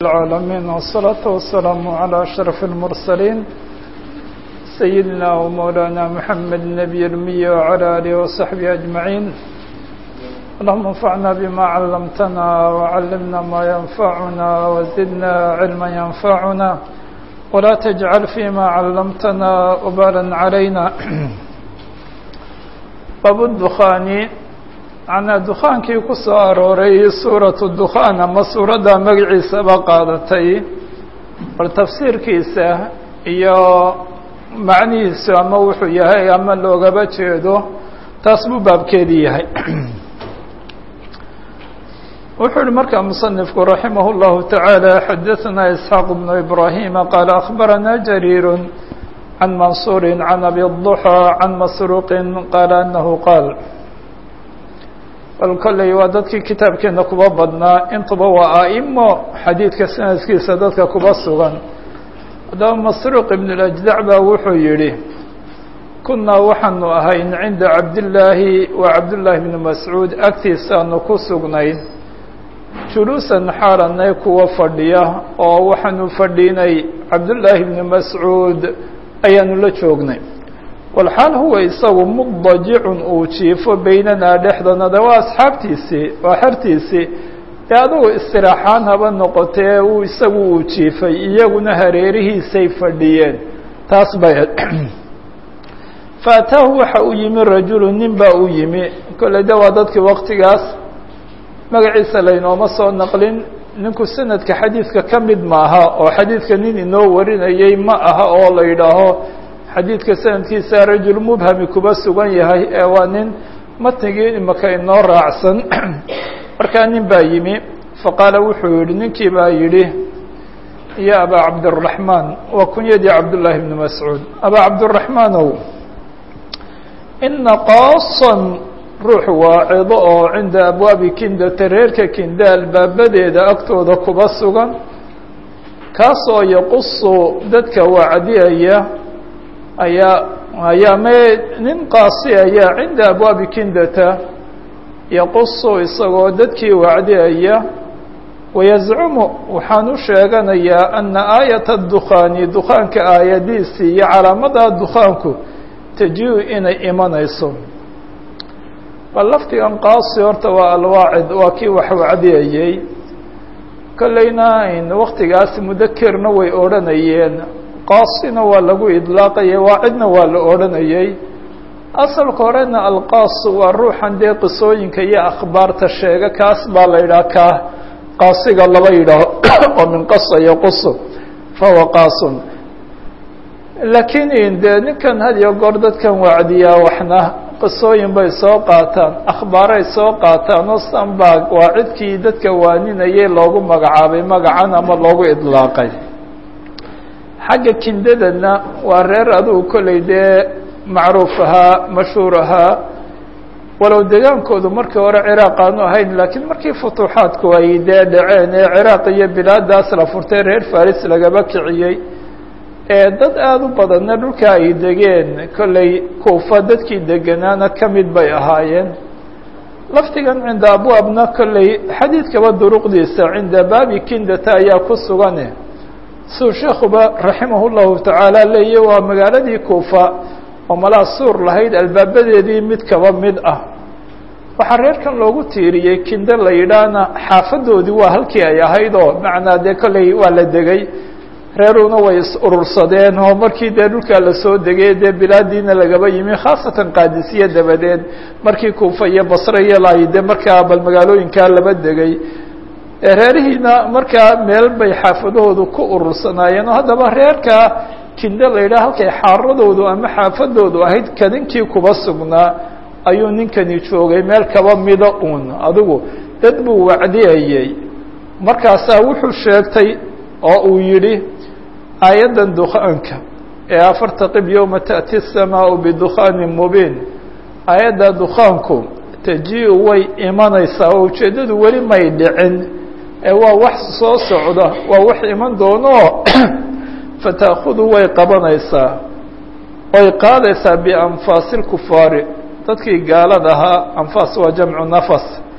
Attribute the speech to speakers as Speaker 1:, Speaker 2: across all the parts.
Speaker 1: العالمين والصلاة والسلام على أشرف المرسلين سيدنا ومولانا محمد النبي الأمي وعلى آله وصحبه أجمعين اللهم انفعنا بما علمتنا وعلمنا ما ينفعنا وزدنا علما ينفعنا ولا تجعل فيما علمتنا وبالا علينا باب الدخان macnaa dukaankii ku soo arooray suuratu dukhaan ama suuradda magaciisaba qaadatay bal tafsiirkiisa iyo macnihiisu ama wuxuu yahay ama loogaba jeedo taas buu baabkeedii yahay wuxuu yihi markaa musanifku raximah اllahu taعaalى xadaثna isxaaq bnu ibrahima qaala akhbarana jariir can mansuuri can abi الضuxى can masruuqi qaala anahu qaal bal kolley waa dadkii kitaabkeena kuba badnaa intuba waa a'imo xadiidka sanadkiisa dadka kuba sugan haddaba masruuq ibn اlajdac baa wuxuu yidhi kunaa waxaanu ahayn cinda cabdillaahi wa cabdullaahi bni mascuud agtiisaanu ku sugnayn juluusan xaalanay kuwa fadhiya oo waxaanu fadhiinay cabdullaahi bni mascuud ayaanu la joognay walxaal huwa isagu mudajicun uu jiifo beynanaa dhexdanada waa asxaabtiisii waa xertiisii ee adugu istiraaxaan haba noqotee uu isagu uu jiifay iyaguna hareerihiisay fadhiyeen taas bay faataahu waxa u yimi rajulu nin baa u yimi kolley de waa dadkii waktigaas magaciisa laynooma soo naqlin ninku sanadka xadiidka ka mid maaha oo xadiidka nin inoo warinayay ma aha oo la yidhaaho xadiidka sanadkiisa rajul mubhami kuba sugan yahay ee waa nin matnigii imaka inoo raacsan markaa nin baa yimi faqaala wuxuu yihi ninkii baa yidhi ya abaa cabdiraxmaan waa kunyadii cabdullaahi bni mascuud abaa cabdiraxmaanow ina qaasan ruux waacido oo cinda abwaabi kindata reerka kinda albaabadeeda agtooda kuba sugan kaasoo yaqusu dadka wacdiyaya ayaa ayaa me nin qaasi ayaa cinda abwaabi kindata yaqusu isagoo dadkii wacdiyaya wayazcumu waxaan u sheeganayaa ana aayata dukhaani dukaanka aayadiisii iyo calaamada dukaanku taji-u inay imanayso bal laftigan qaasi horta waa alwaacid waa kii wax wacdiyayey kolleyna waktigaas mudakerna way odhanayeen qaasina waa lagu idlaaqayay waacidna waa la odhanayey asalka horena alqaas waa ruuxan dee qisooyinka iyo akhbaarta sheega kaas baa la yidhaha kaa qaasiga laba yidhaaho oo min qasa yaqusu fahuwa qaasun laakiin dee ninkan had iyo goor dadkan wacdiyaa waxna qisooyin bay soo qaataan akhbaaray soo qaataan oo san baa waacidkii dadka waaninayay loogu magacaabay magacan ama loogu idlaaqay xagga kindadana waa reer adugu kolley dee macruuf ahaa mashhuur ahaa walow degaankoodu markii hore ciraaq aanu ahayn laakiin markii futuuxaadku ay dee dhaceen ee ciraaq iyo bilaadaas la furtay reer faris lagaba kiciyey ee dad aada u badanna dhulka ay degeen kolley kuufa dadkii deganaana ka mid bay ahaayeen laftigan cinda abwaabna kolley xadiidkaba duruqdiisa cinda baabi kindata ayaa ku sugane suu sheekuba raximah llahu tacaala leeya waa magaaladii kuufa oo malaa suur lahayd albaabadeedii mid kaba mid ah waxaa reerkan loogu tiiriyey kindo la yidhaahna xaafadoodii waa halkii ay ahayd oo macnaa dee kolley waa la degay reeruna way is urursadeen oo markii dee dhulkaa lasoo degay dee bilaadiina lagaba yimi khaasatan qaadisiye dabadeed markii kuufa iyo basre iyo laay dee markaa bal magaalooyinkaa laba degay reerihiina markaa meel bay xaafadahoodu ku urursanaayeen oo haddaba reerkaa kindo la yidhaha halkay xaaradoodu ama xaafadoodu ahayd kadinkii kuba sugnaa ayuu ninkani joogay meel kaba mida uun adigu dad buu wacdiyayey markaasaa wuxuu sheegtay oo uu yidhi aayaddan dukaanka ee afartaqib yowma ta'ti الsamaau bidukaanin mubiin aayadda dukaanku taji-u way imanaysaa oo ujeeddadu weli may dhicin ee waa wax soo socda waa wax iman doono fata'khudu way qabanaysaa way qaadaysaa bianfaasi اlkufaari dadkii gaalada ahaa anfaas waa jamcu nafas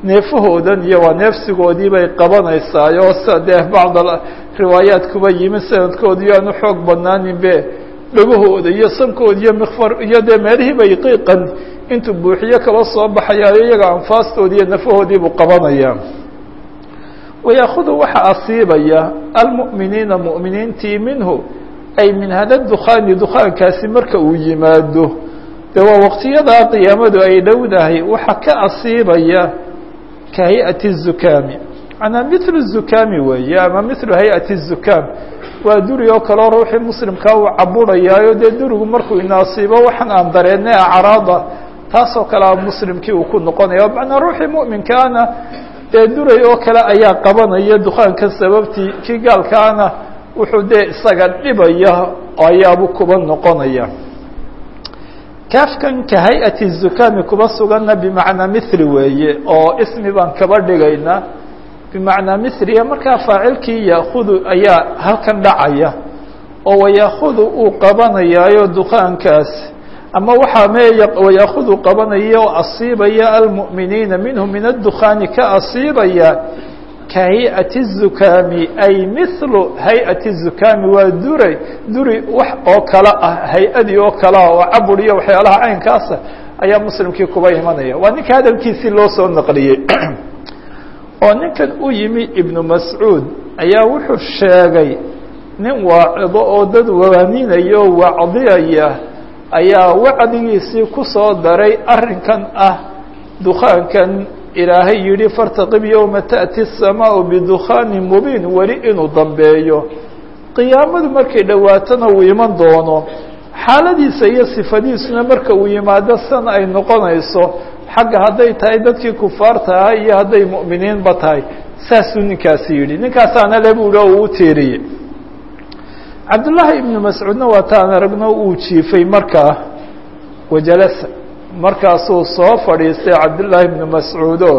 Speaker 1: neefahoodan iyo waa neefsigoodii bay qabanaysaayoo sida dee bacd riwaayaat kuba yimi sanadkooda iyo aanu xoog badnaaninbe dhagahooda iyo sankooda iyo mikfar iyo dee meelihii bay qiiqan intuu buuxiyo kaba soo baxayaayo iyaga anfaastoodii iyo nafahoodii buu qabanaya wayaakudu waxaa asiibaya almu'miniina mu'miniintii minhu ay min hada dukhaani dukhaankaasi marka uu yimaado de waa waqtiyadaa qiyaamadu ay dhowdahay waxaa ka asiibaya ka hay-ati الzukaami manaa mithlu الzukaami weeye ama mithlu hay-ati الzukaam waa duri oo kaleo ruuxii muslimkaa uu caburayaayo dee durigu markuu inaasiibo waxaan aan dareennay acraada taasoo kale a muslimkii uu ku noqonaya macnaa ruuxii mu'minkaana dee duray oo kale ayaa qabanaya dukaanka sababtii kii gaalkaana wuxuu dee isaga dhibaya ayaabuu kuba noqonaya kaafkan ka hay-ati zukaami kuba suganna bimacnaa mithli weeye oo ismi baan kaba dhigaynaa bimacnaa mithliya markaa faacilkii yaakudu ayaa halkan dhacaya oo wayaakudu uu qabanayaayo dukaankaas ama waxaa me wayaakudu qabanaya oo asiibaya almu'miniina minhu min addukhaani ka asiibaya ka hay-ati الzukaami ay mithlu hay-ati الzukaami waa duray duri wax oo kale ah hay-adii oo kale ah oo cabur iyo waxyaalaha caynkaasa ayaa muslimkii kuba imanaya waa ninka hadalkiisii loo soo naqliyey oo ninkan u yimi ibnu mascuud ayaa wuxuu sheegay nin waacido oo dad waaninaya o wacdiyaya ayaa wacdigiisii ku soo daray arrinkan ah dukaankan ilaahay yidhi fartaqib yowma ta'ti الsamaau bidukhaani mubiin weli inuu dambeeyo qiyaamadu markay dhowaatona uu iman doono xaaladiisa iyo sifadiisuna marka uu yimaado san ay noqonayso xagga hadday tahay dadkii kufaarta ahaa iyo hadday mu'miniinba tahay saasuu ninkaasi yidhi ninkaasaana le bu ihi uu u tiiriyey cabdullaahi ibnu mascuudna waa taan aragno uu jiifay markaa wajalasa markaasuu soo fadhiistay cabdullaahi ibnu mascuudo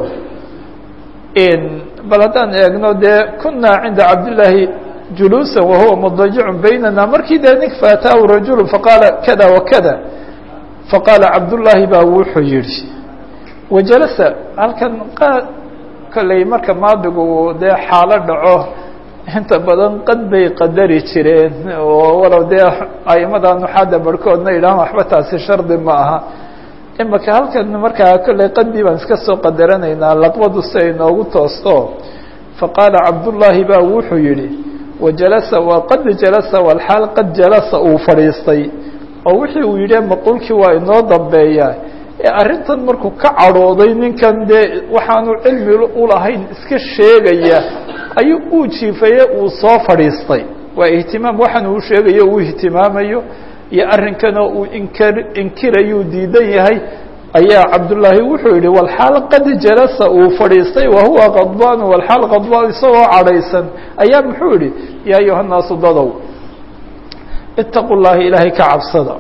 Speaker 1: bal haddaan eegno dee kunaa cinda cabdillaahi juluusa wahuwa mudajicun baynana markii dee nin faataahu rajulu faqaala kada wakada faqaala cabdullaahi baa wuxuu yihi wajalasa halkan kolley marka maadigu dee xaalo dhaco inta badan qad bay qadari jireen oo walow dee aimada nuxaada barhkoodna idhahan waxba taasi shardi ma aha imaka halkan markaa kolley qadii baan iska soo qadaranaynaa laqbadu si ay noogu toosto faqaala cabdullaahi baa wuxuu yihi wajalasa waa qad jalasa walxaal qad jalasa uu fadhiistay oo wixii uu yidhi maquulkii waa inoo dambeeyaa ee arrintan markuu ka cadhooday ninkan dee waxaanu cilmi ulahayn iska sheegaya ayuu uu jiifaye uu soo fadhiistay waa ihtimaam waxaan uu sheegayo uu ihtimaamayo iyo arrinkanoo uu inkar inkirayuu diidan yahay ayaa cabdullaahi wuxuu yihi walxaal qad jalasa uu fadhiistay wahuwa qadbaan walxaal qadbaan isagoo cadhaysan ayaa muxuu yihi yaa ayuha naasu dadow itaqu llahi ilaahay ka cabsada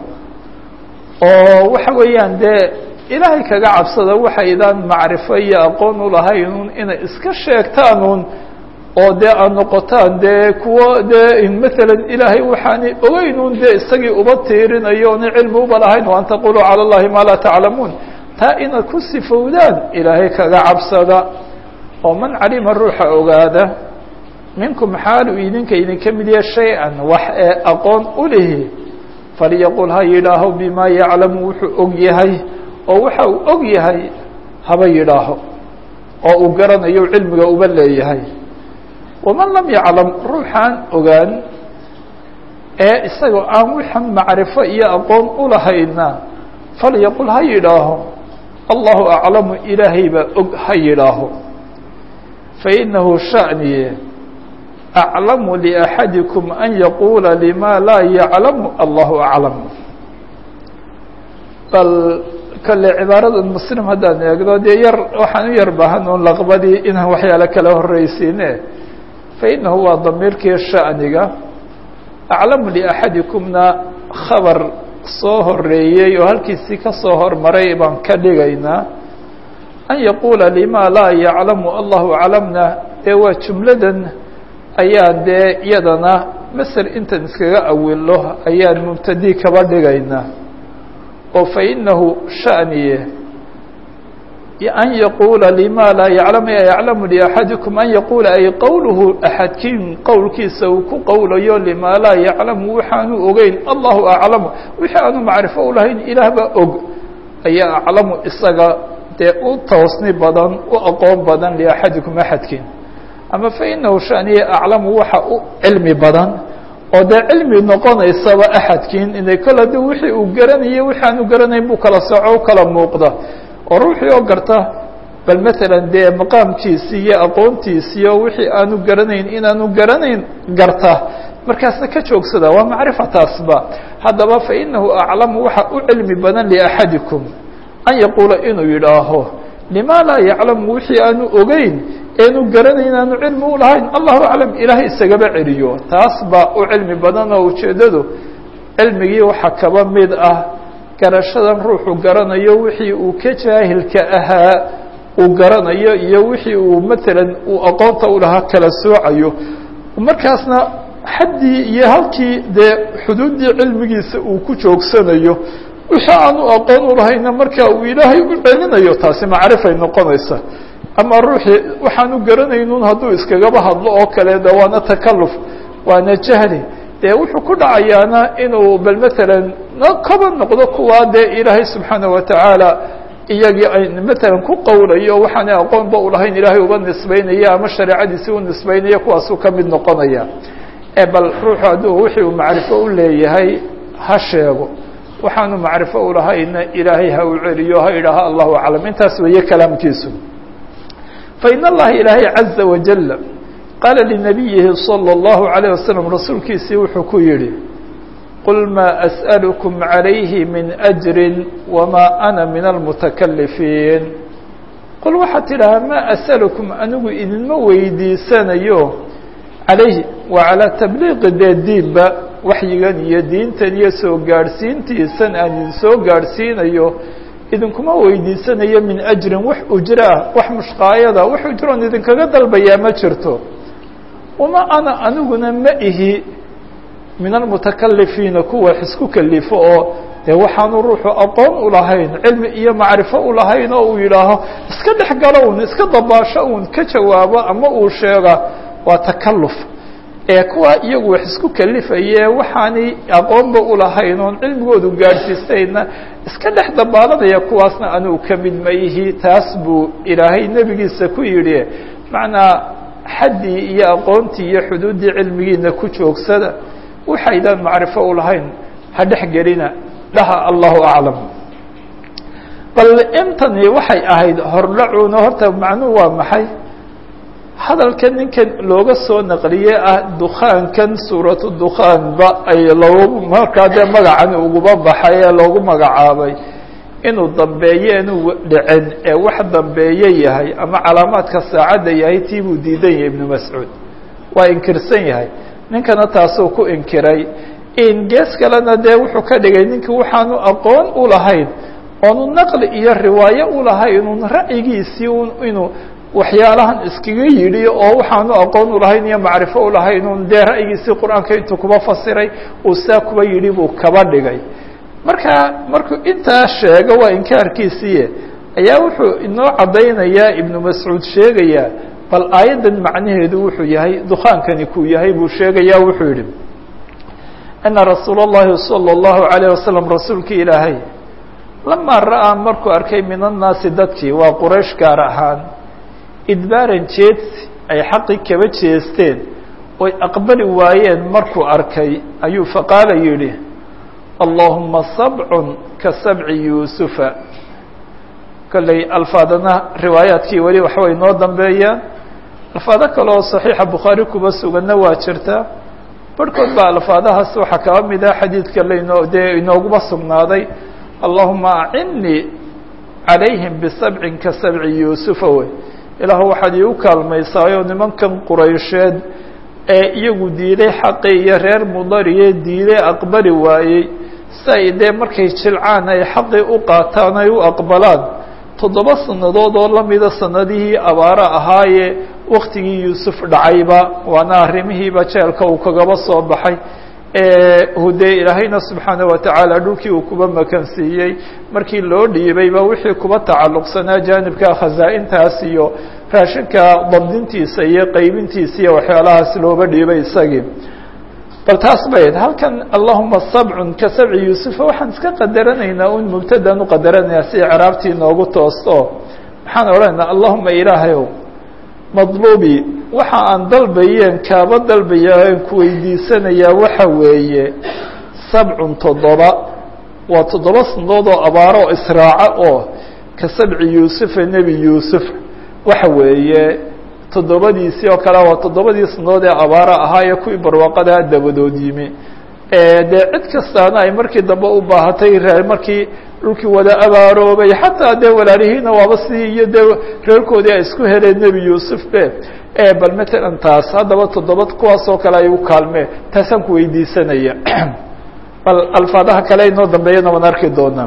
Speaker 1: oo waxa weeyaan dee ilaahay kaga cabsada waxaydaan macrifo iyo aqoon ulahaynun inay iska sheegtaanuun oo dee aad noqotaan dee kuwo dee maalan ilaahay waxaanay ogeynun dee isagii uba tiirinayo ona cilmi uba lahayn o an taquluu cala allahi maa laa taclamuun taa inaad ku sifowdaan ilaahay kaga cabsada oo man calima ruuxa ogaada minkum xaalu idinka idinka mid yahe shay-an wax ee aqoon u lihi falyaqul ha yidhaaho bimaa yaclamu wuxuu og yahay oo waxa uu og yahay haba yidhaaho oo uu garanayo cilmiga uba leeyahay waman lam yaclam ruuxaan ogaan ee isagoo aan waxan macrifo iyo aqoon ulahayna falyaqul ha yidhaaho allahu aclamu ilaahay baa og ha yidhaaho fainahu shaniye aclamu liaxadikum an yaquula lima laa yaclamu allahu aclam bal kale cibaarada muslim haddaan eegno dee yar waxaan u yar baahan un laqbadii inaan waxyaalo kala horreysiine fainahu waa damiirkii shaniga aclamu liaxadikumna khabar soo horeeyey oo halkiisii ka soo hormaray baan ka dhigaynaa an yaquula lima laa yaclamu allahu aclamna dee waa jumladan ayaan dee iyadana maser intan iskaga awilo ayaan mubtadi kaba dhigaynaa oo fainahu shaniye an yaquula lima laa yaclamu yaclamu liaxadikum an yaquula ay qowluhu axadkiin qowlkiisa uu ku qowlayo lima laa yaclamu waxaanu ogeyn allahu aclamu wixii aanu macrifo u lahayn ilaah baa og ayaa aclamu isaga dee u toosni badan u aqoon badan liaxadikum axadkiin ama fainahu shaniya aclamu waxa u cilmi badan oo dee cilmi noqonaysaba axadkiin inay kol haddi wixii uu garanayo wixi aanu garanayn buu kala soco u kala muuqda oo ruuxii oo garta bal matalan dee maqaamkiisii iyo aqoontiisiiyo wixii aanu garanayn inaanu garanayn garta markaasna ka joogsada waa macrifataasba haddaba fainahu aclamu waxa u cilmi badan liaxadikum an yaquula inuu yidhaaho lima laa yaclamu wixii aanu ogeyn eenu garanayn aanu cilmi u lahayn allahu aclam ilaahay isagaba celiyo taas baa u cilmi badan oo ujeeddadu cilmigii waxaa kaba mid ah garashadan ruuxu garanayo wixii uu ka jaahilka ahaa uu garanayo iyo wixii uu matalan uu aqoonta u lahaa kala soocayo markaasna xaddii iyo halkii dee xuduuddii cilmigiisa uu ku joogsanayo wixii aanu aqoon u lahayna marka uu ilaahay u celinayo taasi macrifay noqonaysa ama ruuxii waxaanu garanaynun hadduu iskagaba hadlo oo kale de waana takaluf waana jahli dee wuxuu ku dhacayaana inuu bal matalan kaba noqdo kuwaa dee ilaahay subxaana watacaala iyagii ay matalan ku qowlayo waxaana aqoonba ulahayn ilaahay uba nisbaynaya ama shareecadiisi u nisbaynaya kuwaasuu ka mid noqonaya e bal ruuxu hadduu wixii uu macrifo u leeyahay ha sheego waxaanu macrifo ulahayna ilaahay ha u celiyo ha idhaaha allahu aclam intaas weeye kalaamkiisu fain allaha ilaahay caza wajal qaala linabiyihi salى اllahu عalيه waslm rasuulkiisii wuxuu ku yihi qul maa asأlكm عalayhi min أjri wma ana min almutakalifiin qul waxaad tidhahaa maa asأlكm anigu idinma weydiisanayo calayhi waa calaa tabliiqi dee diinba waxyigan iyo diintan iyo soo gaadhsiintiisan aan idin soo gaadhsiinayo idinkuma weydiisanayo min ajrin wax ujro ah wax mushqaayada wax ujroon idinkaga dalbayaa ma jirto wama ana aniguna ma ihi min almutakalifiina kuwa isku kalifo oo dee waxaanu ruuxu aqoon ulahayn cilmi iyo macrifo ulahayn oo uu yidhaaho iska dhex galo un iska dabaasho uun ka jawaabo ama uu sheega waa takaluf ee kuwa iyagu wax isku kalifaye waxaanay aqoonba ulahayn oon cilmigoodu gaadhsiisayna iska dhex dabaalanaya kuwaasna anugu ka mid ma ihi taas buu ilaahay nebigiisa ku yidhi macnaa xaddii iyo aqoontii iyo xuduuddii cilmigiina ku joogsada waxaydaan macrifo ulahayn ha dhex gelina dhaha allahu aclam bal intani waxay ahayd hordhacuna horta macnuhu waa maxay hadalka ninkan looga soo naqliye ah dukaankan suuratu dukaanba ay loogu markaa dee magacani uguba baxay ee loogu magacaabay inuu dambeeye inuu dhicin ee wax dambeeye yahay ama calaamaadka saacadda yahay tii buu diidan yahay ibnu mascuud waa inkirsan yahay ninkana taasuu ku inkiray in gees kalena dee wuxuu ka dhigay ninkii waxaanu aqoon u lahayn oonu naqli iyo riwaayo u lahayn un ra'yigiisii un inuu waxyaalahan iskaga yidhi oo waxaanu aqoon ulahayn iyo macrifo ulahayn un dee ra'yigiisii qur-aanka intuu kuba fasiray uu saa kuba yidhi buu kaba dhigay marka markuu intaa sheego waa inkaarkiisiiye ayaa wuxuu inoo caddaynayaa ibnu mascuud sheegayaa bal aayaddan macnaheedu wuxuu yahay dukaankani kuu yahay buu sheegayaa wuxuu yidhi ana rasuula اllahi salى اllahu عalيه wasalam rasuulkii ilaahay lamaa ra'aa markuu arkay min annaasi dadkii waa quraysh gaar ahaan idbaaran jeedsi ay xaqii kaba jeesteen oy aqbali waayeen markuu arkay ayuu faqaala yidhi allahuma sabcun ka sabci yuusufa kolley alfaadana riwaayaadkii weli waxbay noo dambeeyaan alfaado kale oo saxiixa bukhaari kuba suganna waa jirta barhkood baa alfaadahaas waxaa kaba mid ah xadiidka lainoo dee inooguma sugnaaday allahuma acinnii calayhim bisabcin ka sabci yuusufa wey ilaahu waxaad iigu kaalmaysaayoo nimankan quraysheed ee iyagu diiday xaqii iyo reer mudariye diiday aqbali waayey si ay dee markay jilcaan ay xaqii u qaataan ay u aqbalaan toddoba sannadood oo lamida sanadihii abaaro ahaayee waktigii yuusuf dhacayba waana arrimihiiba jeelka uu kagaba soo baxay hudee ilaahayna subxaana watacaala dhulkii uu kuba makansiiyey markii loo dhiibayba wixii kuba tacalluqsanaa jaanibka khasaa-intaas iyo raashinka dabdintiisa iyo qeybintiisa iyo waxyaalahaas looba dhiibay isagii bal taas bayd halkan allahuma sabcun ka sabci yuusufa waxaan iska qadaranaynaa un mubtadaan u qadaranaynaa si craabtii noogu toosto maxaan odhanaynaa allahuma ilaahayow madluubi waxa aan dalbayeen kaaba dalbaya aan ku weydiisanayaa waxa weeye sabcun toddoba waa toddoba sanadood oo abaaro oo israaca oo ka sabci yuusufa nebi yuusuf waxa weeye toddobadiisii oo kale waa toddobadii sanadood ee abaaro ahaa ee kuwii barwaaqadaa dabadood yimi dee cid kastaana ay markii dambe u baahatay reer markii dhulkii wada abaaroobay xataa dee walaalihiina waaba sidii iyo dee reerkoodii ay isku heleen nebi yuusuf be bal matalan taas haddaba toddoba kuwaas oo kale ay u kaalmeen taasaan ku weydiisanaya bal alfaadaha kale inoo dambeeyana waan arki doonaa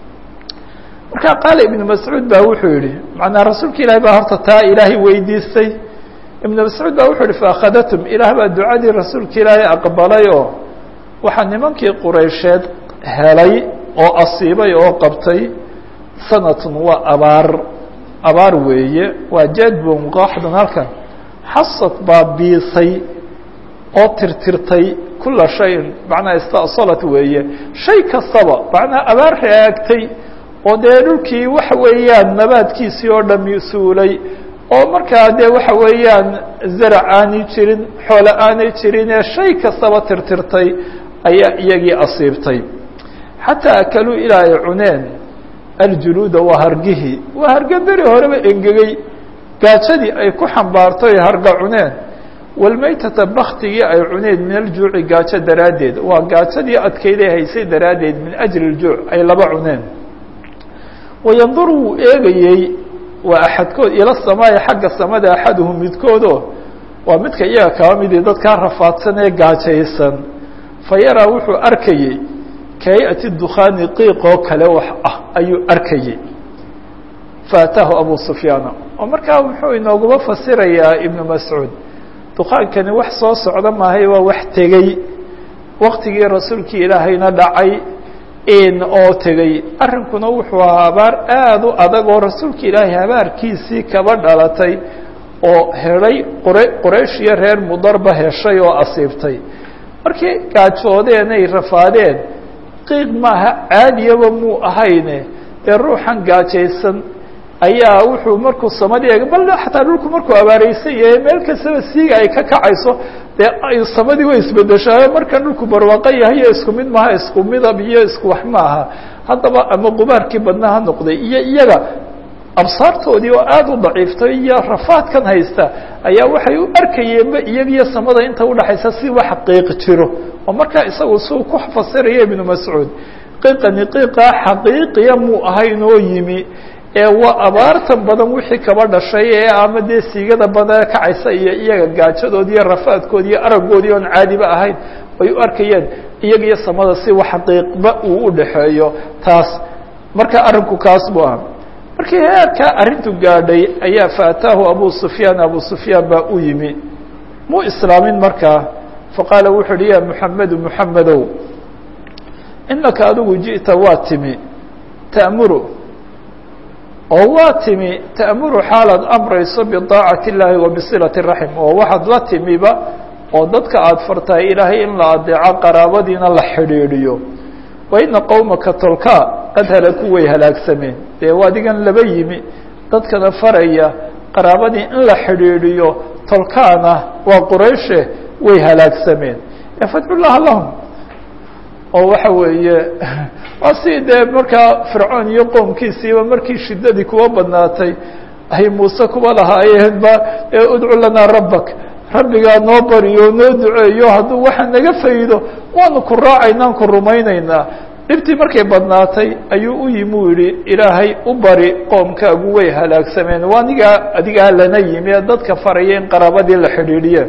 Speaker 1: marka qaala ibnu mascuud ba wuxuu yihi macnaa rasuulka ilahi baa horta taa ilaahay weydiistay ibnu mascuud ba wuxuu yihi faakhadatum ilaah baa ducadii rasuulka ilaahay aqbalay oo waxaa nimankii quraysheed helay oo asiibay oo qabtay sanatun waa abaar abaar weeye waa jadbun qaaxdan halkan xasad baa biisay oo tirtirtay kula shayin macnaa ista'salat weeye shay kastaba macnaa abaar raagtay oo dee dhulkii waxa weeyaan nabaadkiisii oo dhami suulay oo markaa dee waxa weeyaan zarac aanay jirin xoolo aanay jirin ee shay kastaba tirtirtay ayaa iyagii asiibtay xataa akaluu ilaa ay cuneen aljuluuda waa hargihii waa harge beri horeba engegey gaajadii ay ku xambaarto ay harga cuneen walmaytata baktigii ay cuneen min aljuuci gaajo daraaddeed waa gaajadii adkayday haysay daraaddeed min ajli ljuuc ay laba cuneen wayanduru wuu eegayey waa axadkood ila samaa'i xagga samada axaduhum midkoodo waa midka iyaga kaba midii dadkaa rafaadsan ee gaajaysan fa yaraa wuxuu arkayey kay-ati dukhaani qiiqoo kale wax ah ayuu arkayey faataahu abu sufyaana oo markaa muxuu inooguma fasirayaa ibnu mascuud dukaankani wax soo socda maahay waa wax tegey waktigii rasuulkii ilaahayna dhacay oo tegey arrinkuna wuxuu ahaa abaar aada u adag oo rasuulka ilaahay habaarkiisii kaba dhalatay oo helay qura qoraysh iyo reer mudarba heshay oo asiibtay markii gaajoodeen ay rafaadeen qiiq maaha caadiyaba muu ahayne dee ruuxan gaajaysan ayaa wuxuu markuu samadii eeg bal xataa dhulku markuu abaareysan yahay meel kastaba siiga ay ka kacayso dee samadii way isbedeshaayo markan dhulku barwaaqo yahay iyo isku mid maaha isku midab iyo isku wax maaha haddaba ama qubaarkii badnaa ha noqday iyo iyaga absaartoodii oo aada u daciiftay iyo rafaadkan haysta ayaa waxay u arkayeenba iyagiyo samada inta udhaxaysa si wax qiiq jiro oo markaa isagu suu ku fasiraya ibnu mascuud qiiqani qiiqaa xaqiiqiya muu ahayn oo yimi ee waa abaartan badan wixii kaba dhashay ee ama dee siigada badan kacaysa iyo iyaga gaajadoodi iyo rafaadkoodi iyo aragoodii oon caadiba ahayn ay u arkayeen iyaga iyo samada si wax qiiqba uu u dhaxeeyo taas marka arrinku kaas buu aha markii heerkaa arrintu gaadhay ayaa faataahu abu sufyaan abu sufyaan baa u yimi muu islaamin markaa faqaala wuxu uhi ya muxamedu muxamedow inaka adigu ji'ta waa timi ta'muru oo waa timi ta'muru xaalaad amrayso bidaacati اllaahi wa bisilati raxim oo waxaad la timiba oo dadka aada fartahay ilaahay in la adeeco qaraabadiina la xidhiidhiyo wa ina qowmaka tolkaa qad halaku way halaagsameen dee adigan laba yimi dadkana faraya qaraabadii in la xidhiidhiyo tolkaana waa qurayshe way halaagsameen fadcu llaha lahum oo waxa weeye waa si dee markaa fircoon iyo qoomkiisiiba markii shiddadii kuwa badnaatay ay muuse kuba lahaayeen ba udcu lanaa rabbak rabbigaa noo bariyo noo duceeyo hadduu waxa naga faydo waanu ku raacaynaan ku rumaynaynaa dhibtii markay badnaatay ayuu u yimi u yihi ilaahay u bari qoomkaagu way halaagsameen waa anigaa adigaa lana yimi ee dadka faraya in qaraabadii la xidhiidhiye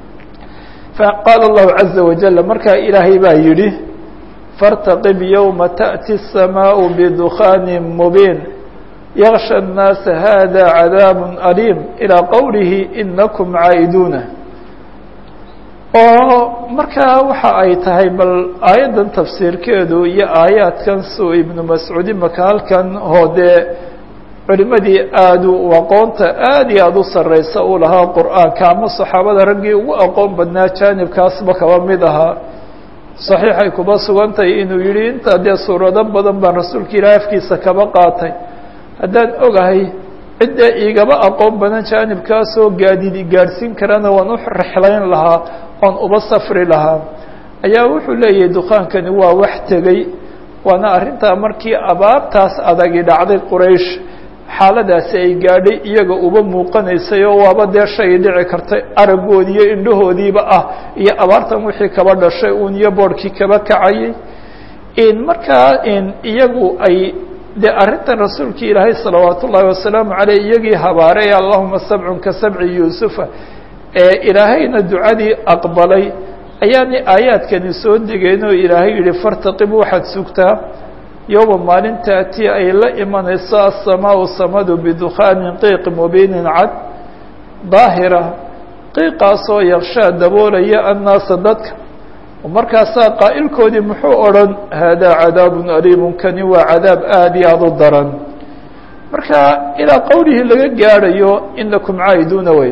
Speaker 1: faqaala allahu caza wajal markaa ilaahay baa yidhi فارتقب يوم تأتي السماء بدخان مبين يغشى الناس هذا عذاب أليم إلى قوله إنكم عائدون oo markaa waxa ay tahay bal aayaddan tafsiirkeedu iyo aayaadkan suu ibnu mascuud imaka halkan oo dee culimadii aada u aqoonta aada iyo aada u sarreysa uu lahaa qur-aanka ama saxaabada raggii ugu aqoon badnaa jaanibkaasba kaba mid ahaa saxiixay kuba sugantahay inuu yihi intaa dee suurado badan baan rasuulka ilaahi afkiisa kaba qaatay haddaan ogahay cidda igaba aqoon badan jaanibkaasoo gaadidi gaadhsiin karana waan u rexlayn lahaa oon uba safri lahaa ayaa wuxuu leeyahay dukaankani waa wax tegey waana arrintaa markii abaabtaas adagi dhacday quraysh xaaladaasi ay gaadhay iyaga uba muuqanaysay oo waaba dee shay dhici kartay araggoodii iyo indhahoodiiba ah iyo abaartan wixii kaba dhashay uun iyo boorhkii kaba kacayay in markaa in iyagu ay dee arrintan rasuulka ilaahay salawaat ullaahi wasalaamu caleyh iyagii habaaray allahuma sabcun ka sabci yuusufa ee ilaahayna ducadii aqbalay ayaani aayaadkani soo degeen oo ilaahay yihi fartaqib waxaad sugtaa yowma maalin taati ay la imanayso asamaau samadu bidukhaanin qiiq mubiinin cad daahira qiiqaasoo yakshaa daboolaya annaasa dadka markaasaa qaa'ilkoodii muxuu odhan haadaa cadaabun aliimun kani waa cadaab aada iyo aada u daran marka ilaa qowlihii laga gaadhayo inakum caa'iduuna wey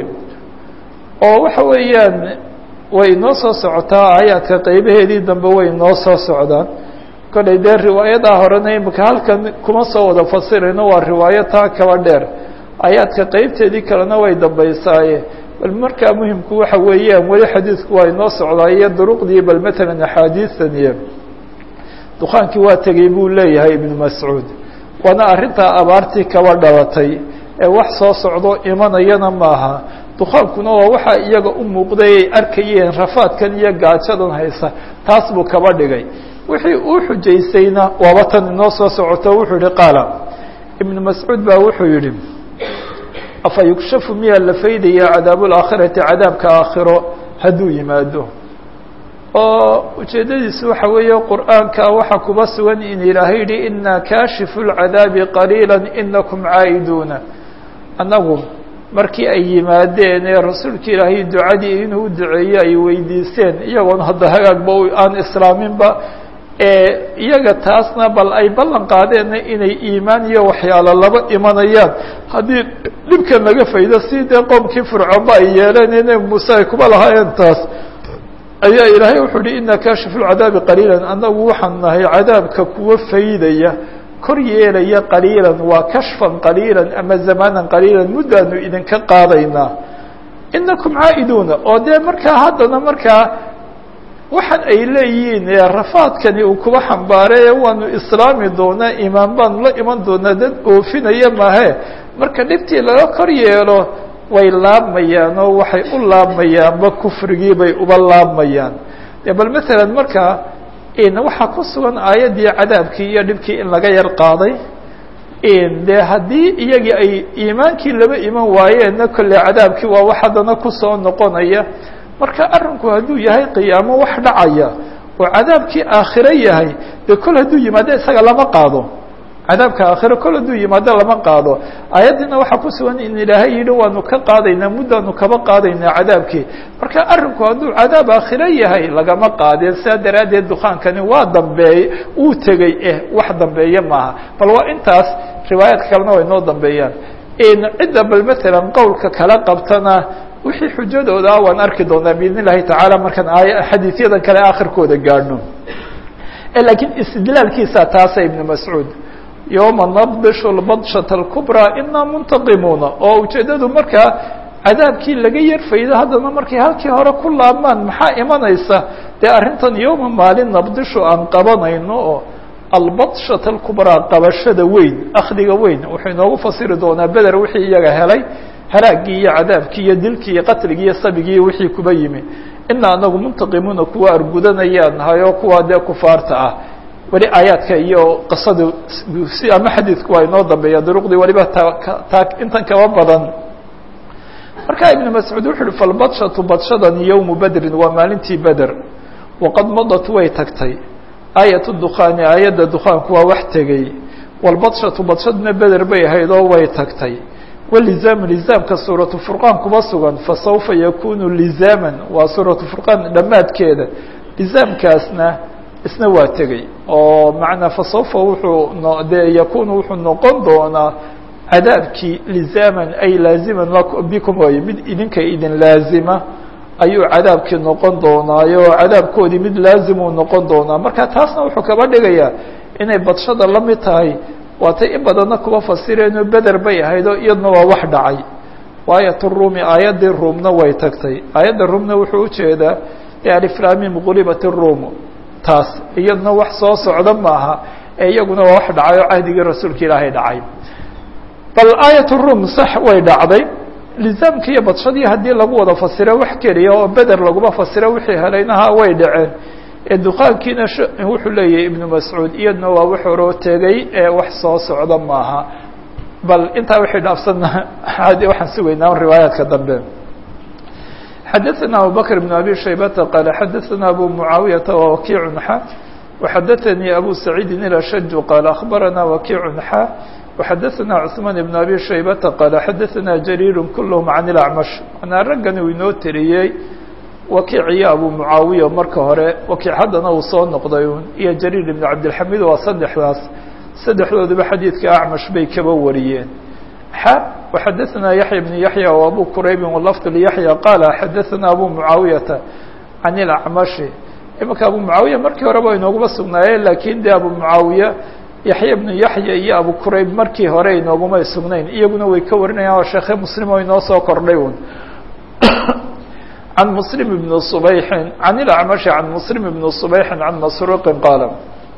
Speaker 1: oo waxa weeyaan way noo soo socotaa aayaadka qeybaheedii dambe way noo soo socdaan kollay dee riwaayadaa horena imika halkan kuma soo wada fasirayno waa riwaayo taa kaba dheer aayaadka qeybteedii kalena way dambaysaaye bal markaa muhimku waxa weeyaan weli xadiidku waa inoo socdaa iyo duruqdii bal matalan axaadiistan iyo dukaankii waa tegey buu leeyahay ibnu mascuud waana arrintaa abaartii kaba dhalatay ee wax soo socdo imanayana maaha dukaankuna waa waxaa iyaga u muuqday ay arkayeen rafaadkan iyo gaajadan haysa taas buu kaba dhigay wixii uu xujaysayna waaba tan inoo soo socoto wuxuu yihi qaala ibnu mascuud baa wuxuu yihi afa yukshafu miyaa la faydaya cadaabu laakhirati cadaabka aakhiro hadduu yimaado oo ujeeddadiisu waxa weeye qur'aanka waxaa kuba sugan in ilaahay yihi inaa kaashifu lcadaabi qaliila inakum caa'iduuna annagu markii ay yimaadeen ee rasuulka ilaahay ducadii inuu u duceeyo ay weydiiseen iyagoon hadda hagaagba aan islaaminba iyaga taasna bal ay ballan qaadeenna inay iimaan iyo waxyaalo laba imanayaan haddii dhibkan laga faydo si dee qoomkii fircoonba ay yeeleen ee nebi muuse ay kuba lahaayeen taas ayaa ilaahay wuxuu uhi ina kaashifu lcadaabi qaliilan annagu waxaan nahay cadaabka kuwa faydaya kor yeelaya qaliilan waa kashfan qaliilan ama zamaanan qaliilan muddaanu idinka qaadaynaa inakum caa'iduuna oo dee markaa haddana markaa waxaan ay leeyihiin rafaadkani uu kuba xambaarey waanu islaami doonaa imaan baanu la iman doonaa dad oofinaya maahe marka dhibtii laga kor yeelo way laabmayaan oo waxay u laabmayaanba kufrigii bay uba laabmayaan de bal matalan markaa waxaa ku sugan aayaddii cadaabkii iyo dhibkii in laga yar qaaday de haddii iyagii ay iimaankii laba iman waayeenna kolley cadaabkii waa wax haddana kusoo noqonaya marka arrinku hadduu yahay qiyaamo wax dhacaya oo cadaabkii aakhiro yahay dee kol hadduu yimaado isaga lama qaado cadaabka aakhiro kol hadduu yimaado lama qaado aayaddiina waxaa ku sugan in ilaahay yidhi waanu ka qaadaynaa muddaanu kaba qaadaynaa cadaabkii marka arrinku hadduu cadaab aakhiro yahay lagama qaadeen sidaa daraaddeed dukaankani waa dambeey uu tegey eh wax dambeeye maaha bal waa intaas riwaayaadka kalena way noo dambeeyaan cidda bal matalan qowlka kala qabtana wixii xujadooda ah waan arki doonaa biidn illahi tacaala markaan aaya xadiisyadan kale aakhirkooda gaadhno lakiin istidlaalkiisa taasa ibnu mascuud yowma nabdishu lbadshata alkubraa inaa muntaqimuuna oo ujeeddadu markaa cadaabkii laga yarfaydo haddana markay halkii hore ku laabmaan maxaa imanaysa dee arrintan yowma maalin nabdishu aan qabanayno oo albadshata alkubraa qabashada weyn akhdiga weyn wuxuu inoogu fasiri doonaa beder wixii iyaga helay halaagii iyo cadaabkii iyo dilkii iyo qatligii iyo sabigii iyo wixii kuba yimi ina anagu muntaqimuuna kuwa argudanayaan nahay oo kuwa dee kufaarta ah weli aayaadka iyo qisadu si ama xadiidku waa inoo dambeeya duruqdii waliba taa intan kaba badan marka ibnu mascuud wuxu uhi falbadshatu badshadani yowmu bedrin waa maalintii beder waqad madat way tagtay aayat dukhaani aayadda dukaanku waa wax tegey walbadshatu badshadna beder bay ahayd oo way tagtay walizaam lizaamka suuratu furqaan kuma sugan fasawfa yakunu lizaaman waa suuratu furqaan dhammaadkeeda lizaamkaasna isna waa tegey oo macnaa fasawfa wuxuu dee yakunu wuxuu noqon doonaa cadaabkii lizaaman ay laaziman bikum waye mid idinka idin laazima ayuu cadaabkii noqon doonaayo cadaabkoodii mid laazimuu noqon doonaa marka taasna wuxuu kaba dhigayaa inay badshada la mid tahay waatay in badanna kuba fasireenoo beder bay ahayd oo iyadna waa wax dhacay waayat ruumi aayaddii ruumna way tagtay aayadda ruumna wuxuu ujeedaa aliflamim gulibat ruum taas iyadna wax soo socda maaha ee iyaguna waa wax dhacay oo cahdigii rasuulka ilaahay dhacay bal aayat ruum sax way dhacday lizaamkii iyo badshadii haddii lagu wada fasiro wax keliya oo beder laguma fasiro wixii helaynaha way dhaceen ee duqaankiina wuxuu leeyahay ibnu mascuud iyadna waa wax horoo tegey ee wax soo socda maaha bal intaa wixii dhaafsanna waxaan sugaynaa riwaayaadka dambe xadaثna abubakr بn abi shaybata qaala xadaثna abu mucaawiyaةa wawakiic xa وxadaثanii abu saciidi ilashaju qaala akhbarana wakiic xa وxadaثna cثmaan ibn abi shaybata qaala xadaثna jariir kulhm can اlacmash manaa raggan uu inoo teriyey wakiic iyo abu mucaawiya marka hore wakiic haddana uu soo noqday un iyo jariir ibn cabdilxamid waa saddexdaas saddexdooduba xadiidka acmash bay kaba wariyeen xa وxadaثna yaحya بn yaحya و abu quraybi wlafd lyaحya qaala xadaثna abu mucaawiyata can اlacmashi imanka abu mucaawiya markii horeba inooguma sugnaayeen lakin de abu mucaawiya yaxya bnu yaxya iyo abu qurayb markii hore inoogumay sugnayn iyaguna way ka warinayaan oo sheekhe muslim oo inoo soo kordhay un can muslim bn subayxin can ilacmashi can muslim bn subayxin can masruuqin qaala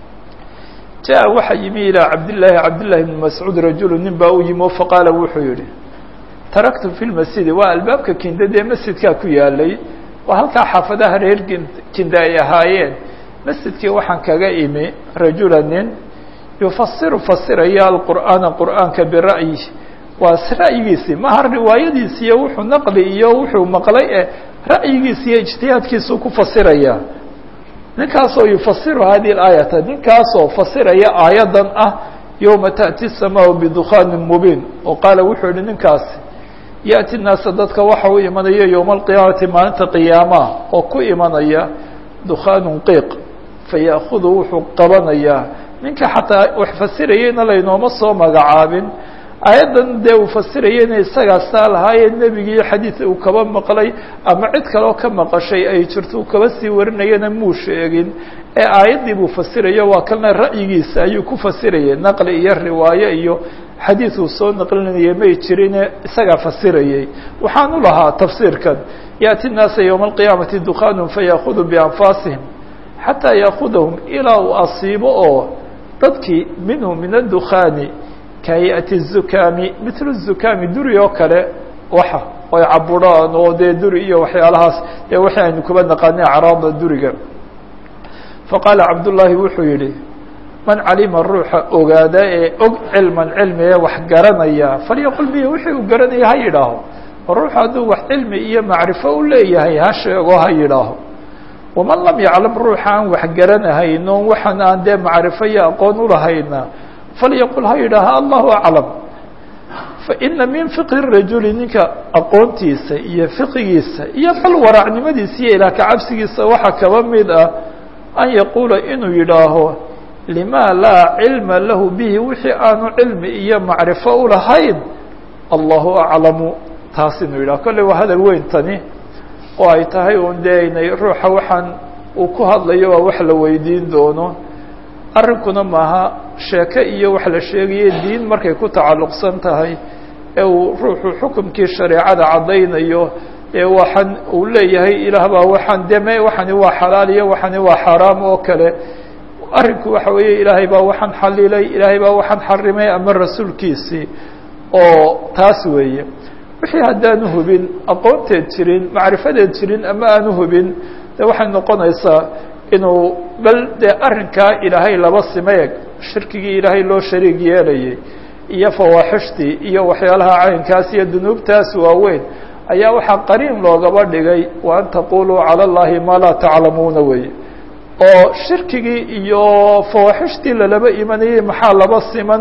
Speaker 1: jaa waxaa yimi ilaa cabdillaahi cabdillahi bni mascuud rajulu nin baa u yimi o faqaala wuxuu yihi taraktu fi lmasjidi waa albaabka kinda dee masjidkaa ku yaalay waa halkaa xaafadaha reer kinda ay ahaayeen masjidkii waxaan kaga imi rajula nin yufasiru fasiraya alqur'aana qur'aanka bira'yi waa ra'yigiisii maha riwaayadiisi iyo wuxuu naqli iyo wuxuu maqlay e ra'yigiisa iyo ijtihaadkiisuu ku fasiraya ninkaasoo yufasiru hadihi اlaayata ninkaasoo fasiraya aayaddan ah yowma taأti الsamaau bidukaanin mubiin oo qaala wuxuu yihi ninkaasi yaأti naasa dadka waxa u imanaya yowma alqiyaamati maalinta qiyaamaha oo ku imanaya dukhaanun qiiq faya'kudu wuxuu qabanayaa ninka xataa wax fasirayeyna laynooma soo magacaabin aayaddan dee uu fasirayeyna isagaa saa lahaayee nebigii xadiid uu kaba maqlay ama cid kaleo ka maqashay ay jirto uu kaba sii warinayana muu sheegin ee aayaddii buu fasirayo waa kalna ra'yigiisa ayuu ku fasirayay naqli iyo riwaayo iyo xadiid uu soo naqlinaya may jirine isagaa fasirayey waxaanu lahaa tafsiirkan yaأti الnaasa yowma alqiyaamati dukaanun fayaakudu bianfaasihim xataa yaakudahum ilaa uu asiibo oo dadkii minhu min adukhaani kahayati الzukaami mitl الzukaami duri oo kale waxa ay caburaan oo dee duri iyo waxyaalahaas dee waxi aynu kuba naqaanay acraada duriga faqaala cabdullaahi wuxuu yihi man calima ruuxa ogaada ee og cilman cilmi ee wax garanaya falyaqul bihi wixii uu garanaya ha yidhaaho ruuxu hadduu wax cilmi iyo macrifo u leeyahay ha sheego ha yidhaaho waman lam yaclam ruuxa aan wax garanahayno waxaan aan dee macrifo iyo aqoon ulahayna falyaqul ha yidhaaha allahu aclam faina min fiqhi rajuli ninka aqoontiisa iyo fiqigiisa iyo bal waraacnimadiisa iyo ilaah kacabsigiisa waxaa kaba mid ah an yaquula inuu yidhaaho lima laa cilma lahu bihi wixii aanu cilmi iyo macrifo ulahayn allahu aclamu taas inuu yidhaho kolley waa hadal weyn tani oo ay tahay un dee inay ruuxa waxaan uu ku hadlayo waa wax la weydiin doono arrinkuna maaha sheeke iyo wax la sheegayo diin markay ku tacalluqsan tahay ee uu ruuxu xukumkii shareecada caddaynayo ee waxaan uu leeyahay ilaah baa waxaan deme waxani waa xalaal iyo waxani waa xaaraam oo kale arrinku waxa weeye ilaahay baa waxaan xalilay ilaahay baa waxaan xarimay ama rasuulkiisii oo taas weeye wixii haddaanu hubin aqoonteed jirin macrifadeed jirin ama aanu hubin de waxay noqonaysaa inuu bal dee arrinkaa ilaahay laba simeeg shirkigii ilaahay loo shariig yeelayay iyo fawaaxishtii iyo waxyaalaha caynkaas iyo dunuubtaas waaweyn ayaa waxaa qariin loogaba dhigay wa an taquluu cala اllahi maa laa taclamuuna weye oo shirkigii iyo fawaaxishtii lalaba imanayay maxaa laba siman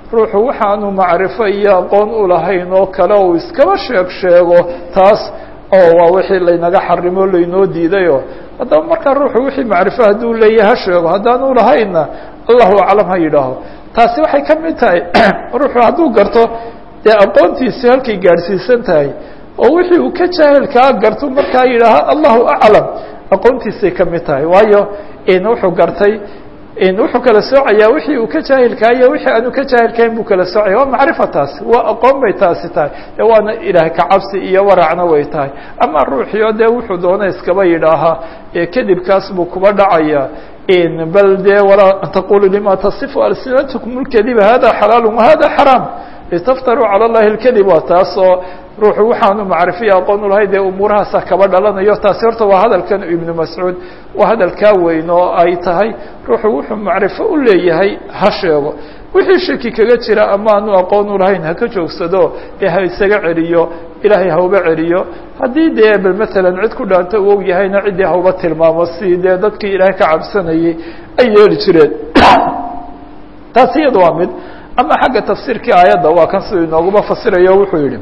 Speaker 1: ruuxu waxaanu macrifo iyo aqoon u lahayn oo kale uu iskaba sheeg sheego taas oo waa wixii laynaga xarimo laynoo diidayo haddaba markaa ruuxu wixii macrifo hadduu leeyahay ha sheego haddaanu lahaynna allahu aclam ha yidhaaho taasi waxay ka mid tahay ruuxu hadduu garto dee aqoontiisi halkay gaadhsiisan tahay oo wixii uu ka jaahilkaa garto markaa yidhaaha allahu aclam aqoontiisay ka mid tahay waayo wuxuu gartay wuxuu kala soocayaa wixii uu ka jaahilkaa iyo wixii aanu ka jaahilkahayn buu kala soocaya waa macrifa taasi waa aqoon bay taasi tahay e waana ilaah kacabsi iyo waracna way tahay ama ruuxio dee wuxuu doona iskaba yidhaahaa kadibkaas buu kuba dhacaya bal dee walaa taqulu lima tasifu alsinatkum اlkadiba hada xalaal wahada xaraam litaftaruu calى اllahi اlkadib waa taas oo ruuxu waxaanu macrifiya aqoon ulahay dee umuurahaasa kaba dhalanayo taasi horta waa hadalkan ibnu mascuud waa hadalkaa weyn oo ay tahay ruuxu wuxuu macrifo u leeyahay ha sheego wixii shaki kaga jira ama aanu aqoon ulahayn haka joogsado ee ha isaga celiyo ilaahay hauba celiyo haddii dee bal matalan cid ku dhaanta u og yahayna ciddii hauba tilmaamo si dee dadkii ilaahay ka cabsanayay ay yeeli jireen taasi iyada waa mid ama xagga tafsiirkii aayadda waa kan siduu inooguma fasirayo wuxuu yihi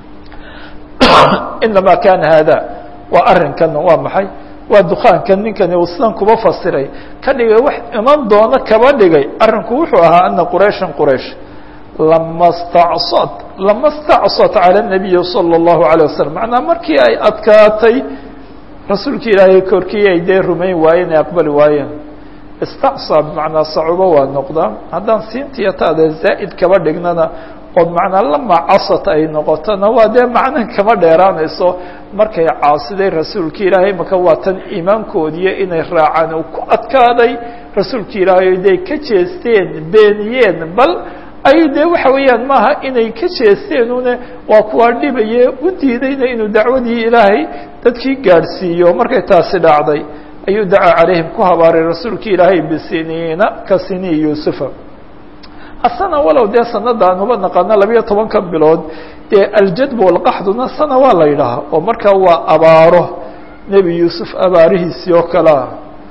Speaker 1: inama kana hada waa arrinkan waa maxay waa dukaankan ninkani uu sidan kuba fasiray ka dhigay wax iman doono kaba dhigay arrinku wuxuu ahaa ana qurayshan quraysh lama stacsad lama stacsad cala الnabiyi salى الlahu عalيه wasalam macnaa markii ay adkaatay rasuulki ilaahay korkii ay dee rumayn waayeen ay aqbali waayeen istacsa bimacnaa sacubo waa noqdaa haddaan siintiya taada zaa'id kaba dhignana ood macnaa lama casat ay noqotona waa dee macnan kama dheeraanayso markay caasiday rasuulki ilaahay maka waa tan iimaankoodiiyo inay raacaan uu ku adkaaday rasuulki ilaahay day ka jeesteen beeniyeen bal ay dee waxa weeyaan maaha inay ka jeesteen une waa kuwaa dhibaye u diidayna inuu dacwadii ilaahay dadkii gaadhsiiyo markay taasi dhacday ayuu dacaa calayhim ku habaaray rasuulki ilaahay bisiniina ka sinii yuusufa asana walow dee sanada aan uba naqaano labiyo tobanka bilood dee aljadb walqaxduna sana waa la yidhaahaa oo markaa waa abaaro nebi yuusuf abaarihiisii oo kalea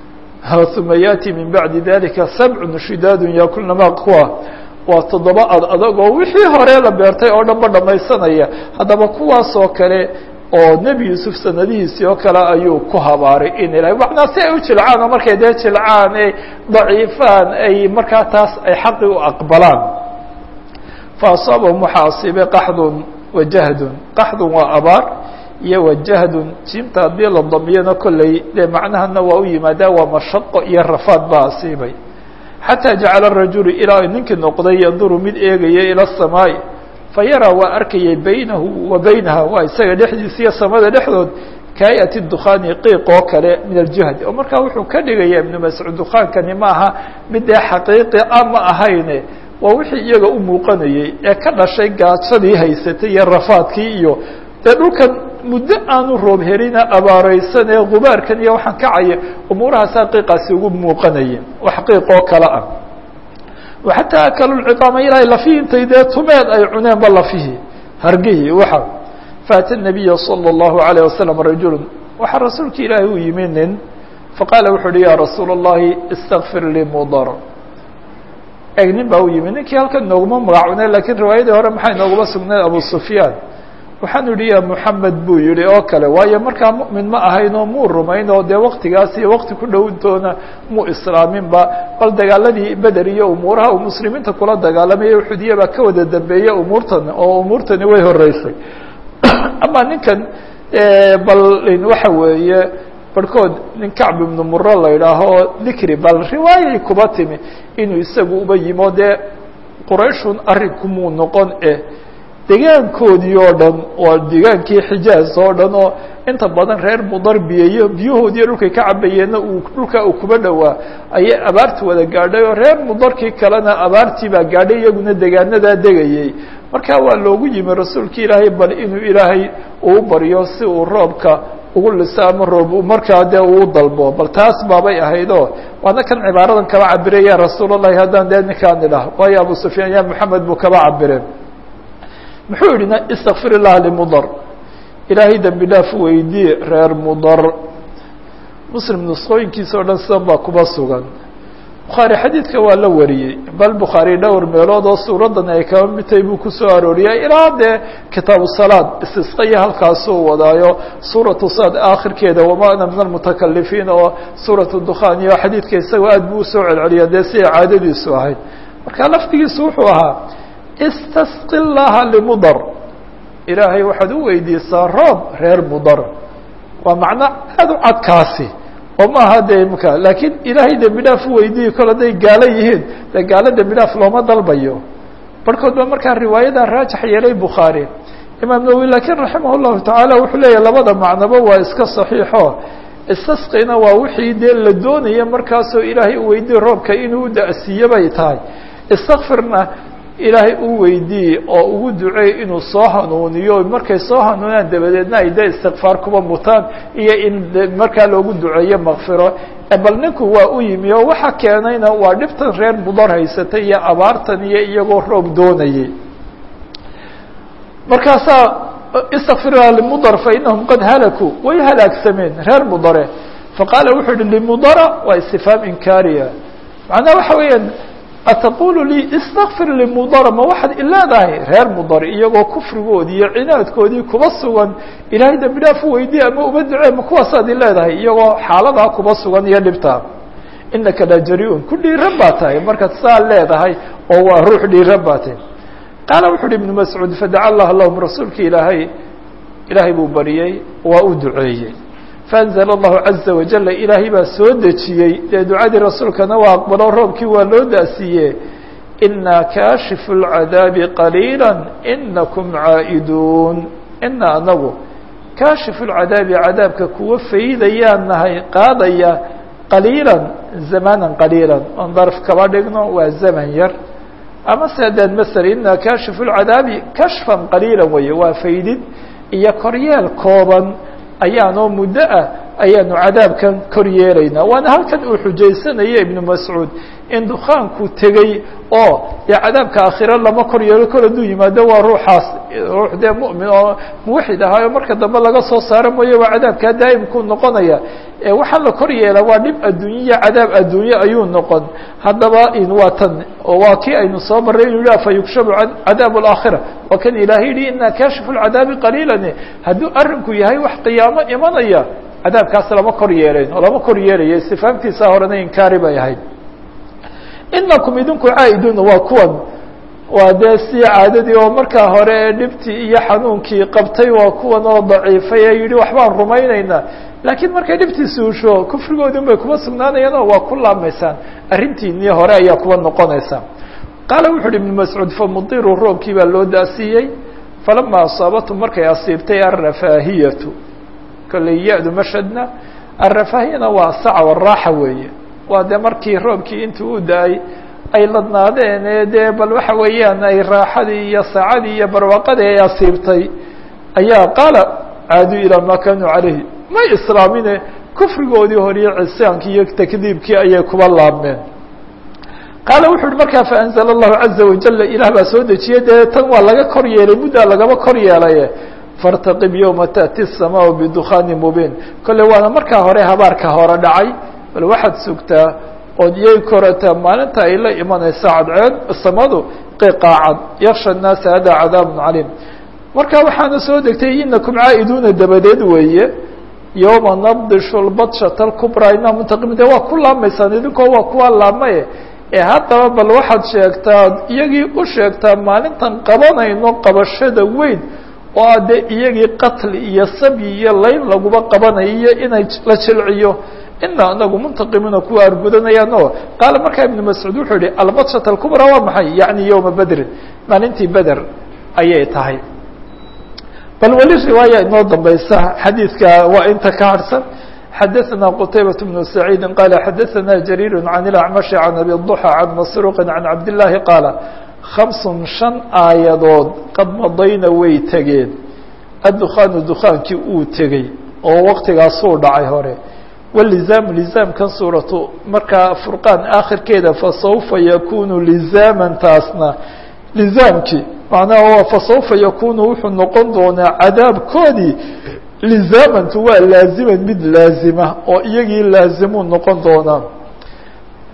Speaker 1: uma yaati min bacdi dalika sabcun shidaadun yakulna ma kuwa waa toddoba ad adag oo wixii hore la beertay oo dhan ba dhamaysanaya haddaba kuwaasoo kale oo nebi yuusuf sanadihiisii oo kale ayuu ku habaaray in ilahay macnaa si ay u jilcaan oo markay dee jilcaan ay daciifaan ay markaa taas ay xaqi u aqbalaan fa asaabahum waxaa asiibay qaxdun wa jahdun qaxdun waa abaar iyo wa jahdun jiimta haddii la damiyana kolley dee macnahana waa u yimaadaa waa mashaqo iyo rafaad baa asiibay xataa jacala rajulu ilaa ninkii noqday yanduru mid eegaya ila الsamaaءi fayaraa waa arkayay baynahu wa baynaha waa isaga dhexdiisa iyo samada dhexdood kaayati dukhaani qiiq oo kale min aljahd oo markaa wuxuu ka dhigaya ibnu mascuud dukaankani maaha mid dee xaqiiqi a ma ahayne waa wixii iyaga u muuqanayey ee ka dhashay gaajadii haysatay iyo rafaadkii iyo dee dhulkan muddo aanu roob helina abaareysan ee gubaarkan iyo waxaan kacaya umuurahaasaa qiiqaasi ugu muuqanaya wax qiiq oo kale ah xataa akalu lciqaama ilaahay lafihii intay dee tumeed ay cuneenba lafihii hargihii waxa faata nabiya salى اllahu alayه wasalam rajulu waxaa rasuulka ilaahay u yimi nin faqaala wuxu uhi ya rasuula اllahi istakfir lii mudar eg nin baa u yimi ninkii halkan nooguma magacunay lakiin riwaayadii hore maxay nooguma sugnayd abu sufyaan waxaanu yihi ya moxamed buu yihi oo kale waayo markaa mu'min ma ahayn oo muu rumayn oo dee waktigaas iyo wakti ku dhowntoona muu islaaminba bal dagaaladii beder iyo umuuraha uu muslimiinta kula dagaalamaya uxudiya baa ka wada dambeeyey umuurtan oo umuurtani way horeysay ama ninkan bal waxa weeye barhkood nin kacb ibnu muro la idhaaho dikri bal riwaayay kuba timi inuu isagu uba yimo dee qurayshun arrinkumuu noqon eh degaankoodii oo dhan waa degaankii xijaaz oo dhan oo inta badan reer mudar biyeyo biyahoodiiyo dhulkay ka cabayeenna uu dhulka uu kuba dhowaa ayay abaarti wada gaadhay oo reer mudarkii kalena abaartii baa gaadhay iyaguna degaanadaa degayey marka waa loogu yimi rasuulka ilaahay bal inuu ilaahay uu baryo si uu roobka ugu liso ama roob markaa dee uu dalbo bal taas baabay ahayd oo waana kan cibaaradan kaba cabire ya rasuul allahi haddaan dee ninkaan idhah waayo abu sufyaan ya moxamed buu kaba cabire muxuu yihi istakfir illaha limudar ilaahay dembi dhaaf weydii reer mudar muslim nusqooyinkiisa o dhan sidan baa kuba sugan bukhaari xadiidka waa la wariyey bal bukhaari dhowr meelood oo suuradan ay kaba midtahay buu kusoo arooriyay ilaa dee kitaabu salaad istisqaya halkaasuu wadaayo suuratu sad aakhirkeeda wama ana min almutakalifiin oo suuratu dukhaan iyo xadiidka isagoo aad buu usoo celceliya dee siday caadadiisu ahayd marka lafdigiisu wuxuu ahaa istasqi llaha limudar ilaahay waxaad u weydiisaa roob reer mudar waa macno aada u cadkaasi oo maaha de imka laakiin ilaahay dembi dhaaf u weydiiyi kol hadday gaalo yihiin dee gaalo dembi dhaaf looma dalbayo barhkood ba markaa riwaayada raajix yeelay bukhaari imaam nawowi laakiin raximah llahu tacaala wuxuu leeyahy labada macnoba waa iska saxiixo istasqina waa wixii dee la doonaya markaasoo ilaahay u weydiiye roobka inuu da-siiyo bay tahay istakfirna ilaahay u weydiiye oo ugu duceey inuu soo hanuuniyo markay soo hanuunaan dabadeedna ay de istikfaar kuba mutaan iyo in markaa loogu duceeyo makfiro bal ninku waa u yimi oo waxa keenayna waa dhibtan reer mudar haysatay iyo abaartan iyo iyagoo roob doonayay markaasaa istakfirha limudar fainahum qad halakuu way halaagsameen reer mudare faqaala wuxuu yihi limudara waa istifhaam inkaariya macnaha waxa weeyaan ataqulu lii istakfir limudara ma waxaad ileedahay reer mudar iyagoo kufrigoodii iyo cinaadkoodii kuba sugan ilaahay dembi dhaaf u weydiye ama uba ducee ma kuwaasaad ileedahay iyagoo xaaladaa kuba sugan iyo dhibtaa inaka la jari-un ku dhiiran baa tahay markaad saa leedahay oo waa ruux dhiiran baa tahay qaala wuxu uhi ibnu mascuud fadaca allah lahum rasuulki ilaahay ilaahay buu bariyey waa u duceeyey faanzla allahu caza wajala ilaahay baa soo dejiyey dee ducadii rasuulkana waa aqbalo roobkii waa loo da-siiye inaa kaashifu lcadaabi qaliila inakum caa'iduun ina anagu kaashifu lcadaabi cadaabka kuwa faydayaan nahay qaadaya qaliila zamanan qaliila on darf kaba dhigno waa zaman yar ama sedeed masel inaa kaashifu lcadaabi kashfan qaliila weeye waa faydid iyo koryeel kooban ayaanoo muddo ah ayaanu cadaabkan kor yeelaynaa waana halkan uu xujaysanaya ibnu mascuud in dukaanku tegey oo dee cadaabka aakhiro lama kor yeelo kol hadduu yimaado waa ruuxaas ruux dee mu'min oo muwaxid ahaayo marka dambe laga soo saaro mooye waa cadaabkaa daa'imkuu noqonaya waxaa la kor yeela waa dhib adduunye iyo cadaab adduunye ayuu noqon haddaba waa tan oo waa kii aynu soo marray inu yidhah fa yugshabu cadaab alaakhira waa kan ilaahay yihi inaa kaashifu lcadaabi qaliilan hadduu arrinku yahay wax qiyaamo imanaya cadaabkaas lama kor yeelayn oo lama kor yeelaya istifaamtiisa horena inkaari bay ahayd inakum idinku caa'iduuna waa kuwan waa dee sii caadadii oo markaa hore ee dhibtii iyo xanuunkii qabtay waa kuwan oo daciifay ee yidhi waxbaan rumaynaynaa laakiin markay dhibtii suusho kufrigoodin bay kuma sugnaanayaan oo waa ku laamaysaan arrintiinii hore ayaa kuwa noqonaysaa qaala wuxu uhi ibnu mascuud famudiruu roobkii baa loo daasiiyey falama asaabatum markay asiibtay alrafaahiyatu kolley ya-du mashadna alrafaahiyana waa saca waraaxa weeye waa dee markii roobkii intuu u da-ay ay ladnaadeen ee dee bal waxa weeyaan ay raaxadii iyo saacadii iyo barwaaqadii ay asiibtay ayaa qaala caaduu ilaa maa kaanuu calayhi may islaamine kufrigoodii horiyo cisaankii iyo takdiibkii ayay kuba laabmeen qaala wuxu uhi markaa faanzla allahu caza wajala ilaah baa soo dejiyey dee tan waa laga kor yeelay muddaa lagaba kor yeelaye fartaqib yowma taأti الsamaau bidukhaani mubiin kolle waana markaa hore habaarka hore dhacay bal waxaad sugtaa ood iyay korataa maalinta ay la imanaysa cadceed samadu qiqaacad yaksha الnaasa hada cadaab caliim marka waxaana soo degtay inakum caa'iduuna dabadeed weeye yowma nabdishu lbadshata اlkubraa ina muntaqim de waa ku laamaysaan idinkoo waa kuwa laamaye ee haddaba bal waxaad sheegtaa iyagii u sheegtaa maalintan qabanayno qabashada weyn oo a dee iyagii qatli iyo sabyi iyo layn laguba qabanayo iyo inay la jilciyo ina anagu muntaqimiina kuwa argudanayaan oo qaala markaa ibnu mascuud wuxuu yihi albadshata alkubraa waa maxay yacni yowma bedrin maalintii beder ayay tahay bal weli riwaaya inoo dambaysa xadiidka waa inta ka harhsan xadaثna qtaybaة بن سacيidi qala xadaثna jrيir عan الأcmaشh عan abi الضحى عan masruqi عan cabdالlahi qaala خaمس شhan aayadood qad madayna way tegeen addukhaanu dukaankii uu tegey oo waktigaasuu dhacay hore wlizaamu lizaamkan suuratu markaa furqaan aakhirkeeda fasaufa yakunu lizaaman taasna lizaamkii macnaha fasaufa yakunu wuxuu noqon doonaa cadaabkoodii lizaamantu waa laaziman mid laazima oo iyagii laazimuu noqon doonaa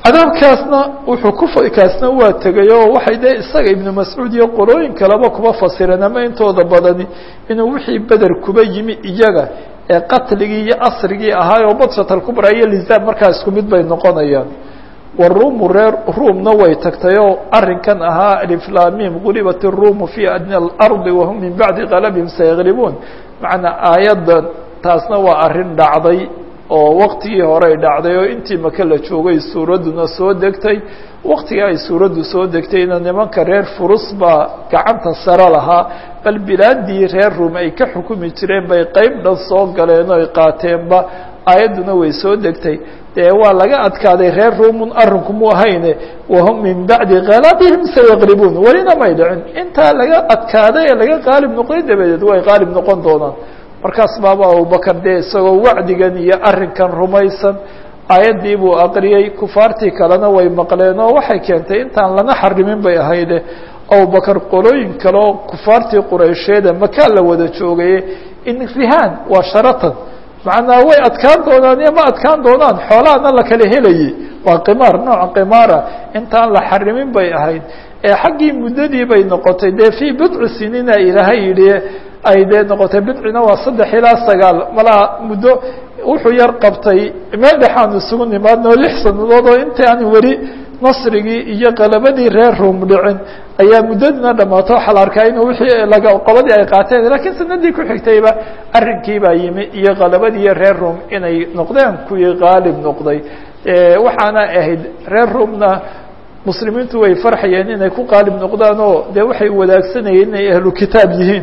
Speaker 1: cadaabkaasna wuxuu ku kaasna waa tegay oo waxay dee isaga ibnu mascuud iyo qolooyin kaleba kuba fasireen ama intooda badani inuu wixii beder kuba yimi iyaga ee qatligii iyo asrigii ahaay oo badshat alkubra iyo lizaab markaa isku mid bay noqonayaan waruumu reer ruumna way tagtay oo arrinkan ahaa aliflamim gulibat iruumu fii adna alardi wahum min bacdi qalabihim sayaglibuun macnaa aayaddan taasna waa arrin dhacday oo waktigii horey dhacday oo intii maka la joogay suuradduna soo degtay waktigii ay suuraddu soo degtayna nimanka reer furus baa gacanta sare lahaa bal bilaadii reer ruum ay ka xukumi jireen bay qeyb dhan soo galeen oo ay qaateenba aayadduna way soo degtay dee waa laga adkaaday reer ruumun arrinku mu ahayne wahum min bacdi kalabihim sayaqlibuun welina may dhicin intaa laga adkaaday ee laga qaalib noqday dabadeed way qaalib noqon doonaan markaas baaba abubakar dee isagoo wacdigan iyo arrinkan rumaysan aayaddii buu aqriyey kufaartii kalena way maqleen oo waxay keentay intaan lana xarimin bay ahayde abubakar qolooyin kale oo kufaartii quraysheeda makaan la wada joogaye in rihaan waa sharatan macnaa way adkaan doonaan iyo ma adkaan doonaan xoolahana la kala helayey waa qimaar nooca qimaara intaan la xarimin bay ahayd ee xaggii muddadii bay noqotay dee fii bidci sinina ilaahay yidhi ay dee noqotay bidcina waa saddex ilaa sagaal malaa muddo wuxuu yar qabtay meel dhexaan isugu nimaadnoo lix sanadood oo inta aan weli nasrigii iyo qalabadii reer ruum dhicin ayaa muddadina dhammaato waxaa la arkaa inuu wixii laga qobadii ay qaateen lakiin sanadii ku xigtayba arrinkii baa yimi iyo qalabadii reer ruum inay noqdeen kuwii qaalib noqday waxaana ahayd reer ruumna muslimiintu way farxayeen inay ku qaalib noqdaan oo dee waxay wadaagsanayeen inay ahlu kitaab yihiin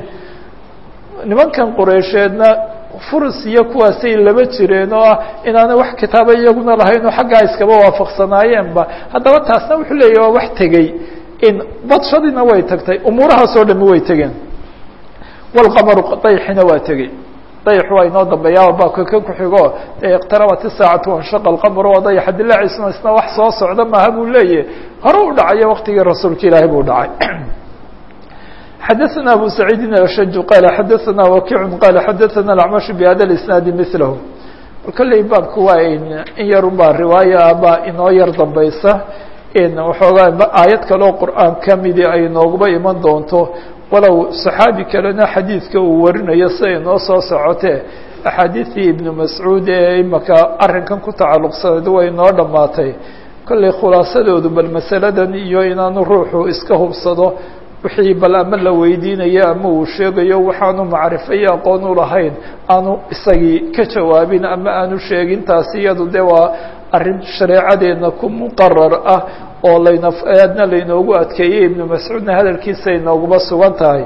Speaker 1: nimankan qureysheedna furus iyo kuwaasay laba jireen oo ah inaana wax kitaaba iyaguna lahayn oo xaggaa iskaba waafaqsanaayeenba haddaba taasna wuxuu leeyahy waa wax tegey in badshadiina way tagtay umuurahaas oo dhami way tegeen walqamaru dayxina waa tegey dayx waa inoo dambeeyaa baabka kan ku xigo iqtarabat isaacatu wanshaqa alqamru waa dayaxa dilaaciisuna isna wax soo socda maaha buu leeyahy hore u dhacayo waktigii rasuulka ilaahay buu dhacay xadaثna abu سacيidi ashaj qala xadaثna wakic qala xadaثna اacmash bhada اisnaadi milahu kolley baabku waa in yarun baa riwaaya baa inoo yar dambaysa waxoogaa aayad kaleo qur'aan kamidi ay nooguba iman doonto walow صaxaabi kalena xadiidka uu warinayo siday noo soo socotee axaadiثii ibnu mascuud ee imaka arrinkan ku tacalluqsaneed way noo dhammaatay kolley khulaasadoodu bal masaladan iyo inaanu ruuxu iska hubsado wixii bal ama la weydiinayo ama uu sheegayo waxaanu macrifo iyo aqoon u lahayn aanu isagii ka jawaabin ama aanu sheegin taasi iyadu de waa arrin shareecadeedna ku muqarar ah oo layna aadna laynoogu adkeeyey ibnu mascuudna hadalkiisa inooguba sugan tahay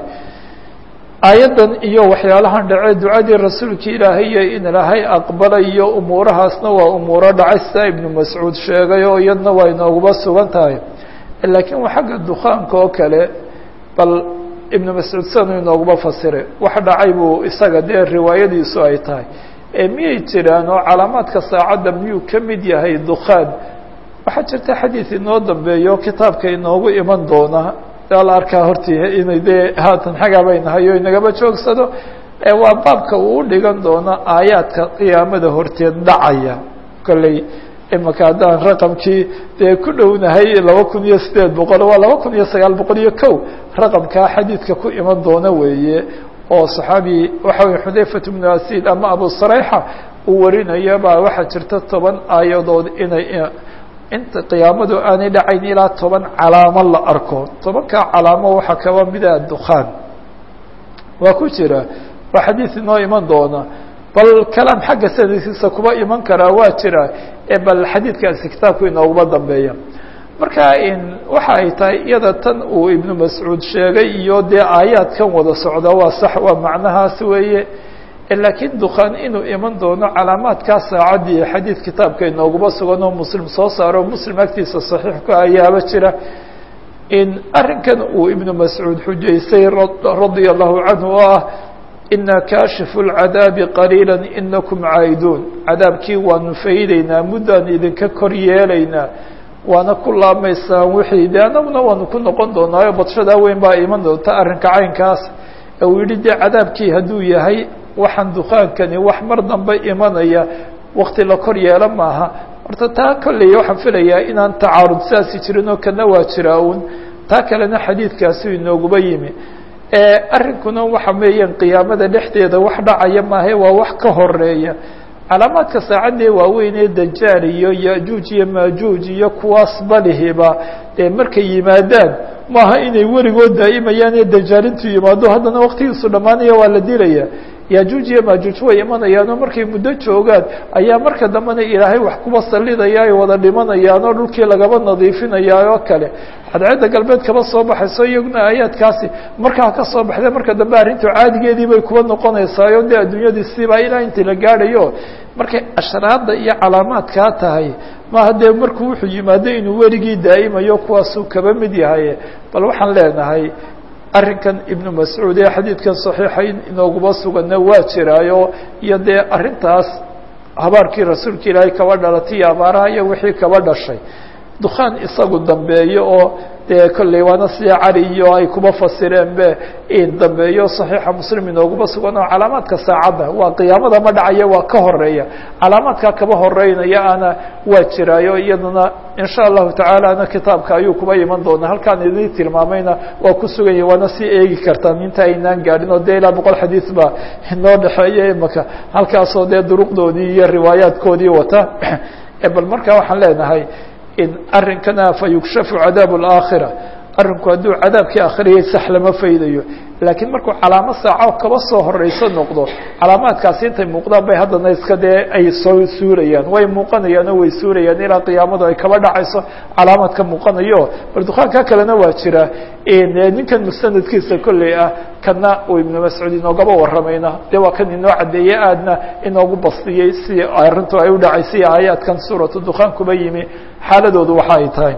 Speaker 1: aayaddan iyo waxyaalahan dhacee ducadii rasuulka ilaahay iyo in ilaahay aqbalayo umuurahaasna waa umuuro dhacay sidaa ibnu mascuud sheegay oo iyadna waa inooguba sugan tahay laakiin waa xagga dukaanka oo kale bal ibnu mascuud sanu inooguma fasire wax dhacay buu isaga dee riwaayadiisu ay tahay ee miyay jiraan oo calaamaadka saacadda miyuu ka mid yahay dukhaan waxaa jirta xadiid inoo dambeeyo kitaabka inoogu iman doona aa la arkaa hortii inay dee haatan xagaabay nahay o inagaba joogsado waa baabka uu u dhigan doono aayaadka qiyaamada horteed dhacaya kolley imaka haddaan raqamkii dee ku dhownahay laba kun iyo sideed boqol waa laba kun iyo sagaal boqol iyo kow raqamkaa xadiidka ku iman doona weeye oo صaxaabi waxa wey xudayfat bnu asid ama abu sarayxa uu warinaya baa waxaa jirta toban aayadood inay inta qiyaamadu aanay dhacayn ilaa toban calaamo la arko tobankaa calaamo waxaa kaba mida dukhaan waa ku jira waa xadiid inoo iman doona bal kalaam xagga sanadkiisa kuba iman karaa waa jira bal xadiidkaasi kitaabku inooguma dambeeya marka waxa ay tahay iyada tan uu ibnu mascuud sheegay iyo dee aayaadkan wada socda waa sax waa macnahaas weeye laakiin dukhaan inuu iman doono calaamaadkaa saacaddii xadiid kitaabka inooguma sugan oo muslim soo saaro muslim agtiisa saxiixku ayaaba jira in arrinkan uu ibnu mascuud xujaysay radia allahu canhu oo ah ina kaashifu lcadaabi qaliila inakum caa'iduun cadaabkii waanu faydaynaa muddaan idinka kor yeelaynaa waana ku laabmaysaan wixii de annaguna waanu ku noqon doonaayo badshadaa weyn baa iman doonta arrinka caynkaas ee uu yidhi dee cadaabkii hadduu yahay waxaan dukaankani wax mar dambe imanaya wakti la kor yeelo maaha horta taa kolley waxaan filayaa inaan tacaarud saasi jirin oo kana waa jiraa uun taa kalena xadiidkaasi inooguba yimi arrinkuna waxa weeyaan qiyaamada dhexdeeda wax dhacaya maahe waa wax ka horeeya calaamaadka saacadee waaweyn ee dajaal iyo yajuuj iyo maajuuj iyo kuwaas balihiba dee markay yimaadaan maaha inay weligood daa'imayaan ee dajaalintu yimaado haddana waktigiisu dhammaanaya waa la dilaya yajuuj iyo maajuuj way imanayaan oo markay muddo joogaan ayaa marka dambena ilaahay wax kuba sallidaya ay wada dhimanayaan oo dhulkii lagaba nadiifinaya oo kale cadceedda galbeed kaba soo baxayso iyaguna aayaadkaasi markaa ka soo baxdee marka dambe arrintu caadigeedii bay kuba noqonaysaayo dee adduunyadii siibaa ilaa intii la gaadhayo markay ashraadda iyo calaamaadkaa tahay maaha dee markuu wuxuu yimaado inuu weligii daa'imayo kuwaasuu kaba mid yahay bal waxaan leenahay arrinkan ibnu mascuud ee xadiidkan saxiixayn inooguma suganna waa jiraayo iyo dee arrintaas habaarkii rasuulka ilaahay kaba dhalatay iyo abaaraha iyo wixii kaba dhashay dukhaan isagu dambeeyo oo dee kolley waana sida cali iyo ay kuba fasireen be in dambeeyo saxiixa muslim inooguma sugan oo calaamaadka saacadda waa qiyaamada ma dhacaya waa ka horeeya calaamaadkaa kaba horeynaya ana waa jiraayo iyadana insha allahu tacaala ana kitaabka ayuu kuba iman doonaa halkaan idin tilmaamayna waa ku suganya waana sii eegi kartaan inta aynaan gaadhin oo dee ilaa boqol xadiis baa inoo dhexeeya imaka halkaasoo dee duruqdoodii iyo riwaayaadkoodii wata bal markaa waxaan leenahay in arrinkana fa yukshafu cadaab اlaakhira arrinku hadduu cadaabkii aakhirayay sax lama faydayo laakiin markuu calaamo saaco kaba soo horeyso noqdo calaamaadkaasi intay muuqdaan bay haddana iska dee ay soo suurayaan way muuqanayaan oo way suurayaan ilaa qiyaamadu ay kaba dhacayso calaamaad ka muuqanayo bal dukaanka kalena waa jira ninkan musanadkiisa kolley ah kana uu ibnu mascuud inoogaba waramayna dee waa kan inoo caddeeyey aadna inoogu bastiyey si arrintu ay u dhacaysay aayaadkan suuratu dukhaan kuba yimi xaaladoodu waxa ay tahay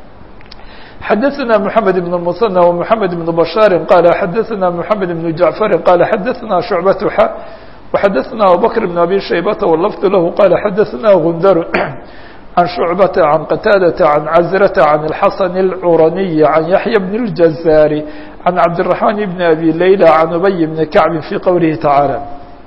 Speaker 1: xdثna محamed بن المثنى ومحamed بن بشhاaر qال xdثna محamed بن جعفر qال xdثna شعبة ح وxdثna abوبكر بن أbي شhيبة واللفظ لh qال xdثna غندر عن شعبة عن قتاaدة عن عزرة عن الحسن العرني عن يحيى بن الجزار عن عبدالرحمن بن أbي ليلى عن أبي بن كعب في qwله تعالى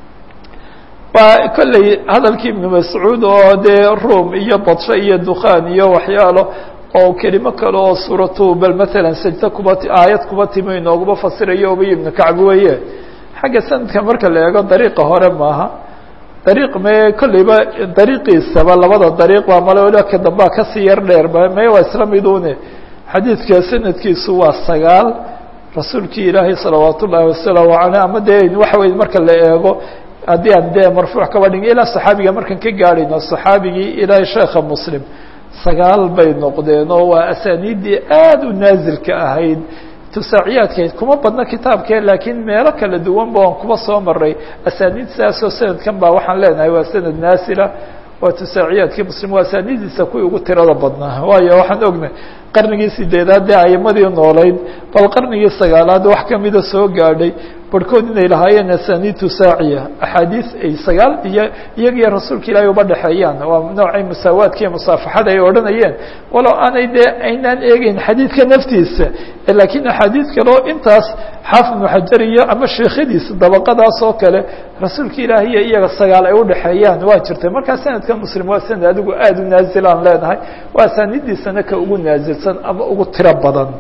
Speaker 1: kolley hadalkii iبن مسعوud oo dee rum iyo badsho iyo dukan iyo waxyaalo oo kelimo kale oo suuratu bal matalan sajda kuba aayad kuba timi inooguma fasirayo ubay ibnu kacb weeye xagga sanadka marka la eego dariiqa hore maaha dariiq me kolleyba dariiqiisaba labada dariiq baa male waliba ka dambaa kasii yar dheer me waa isla midune xadiidka sanadkiisu waa sagaal rasuulkii ilaahay salawaat ullaahi wasalaamu caleyh ama dee waxa weye marka la eego haddii aan dee marfuuc kaba dhigin ilaa saxaabiga markaan ka gaadhayno saxaabigii ilaahay sheekha muslim sagaal bay noqdeen oo waa asaaniiddii aada u naasilka ahayd tusaaciyaadkayd kuma badna kitaabkee laakiin meelo kala duwan ba aan kuba soo maray asaaniid sidaasoo sanadkan baa waxaan leenahay waa sanad naasila waa tusaaciyaadkii muslim waa asaaniiddiisa kuwii ugu tirada badnaa waayo waxaan ognay qarnigii sideedaad dee aimadii noolayd bal qarnigii sagaalaad wax kamida soo gaadhay barhkood inay lahaayeen asaniid tusaaciya axaadiis ay sagaal iyo iyagiyo rasuulka ilaahay uba dhexeeyaan waa noocay musaawaadka iyo musaafaxada ay odhanayeen walow aanay dee aynaan eegeyn xadiidka naftiisa laakiin axaadiis kaleo intaas xaafid ibnu xajar iyo ama sheekhadiisa dabaqadaas oo kale rasuulka ilaahay iyo iyaga sagaal ay udhexeeyaan waa jirtay markaa sanadka muslim waa sanad adigu aada u naazil aan leenahay waa asaaniiddiisana ka ugu naazilsan ama ugu tiro badan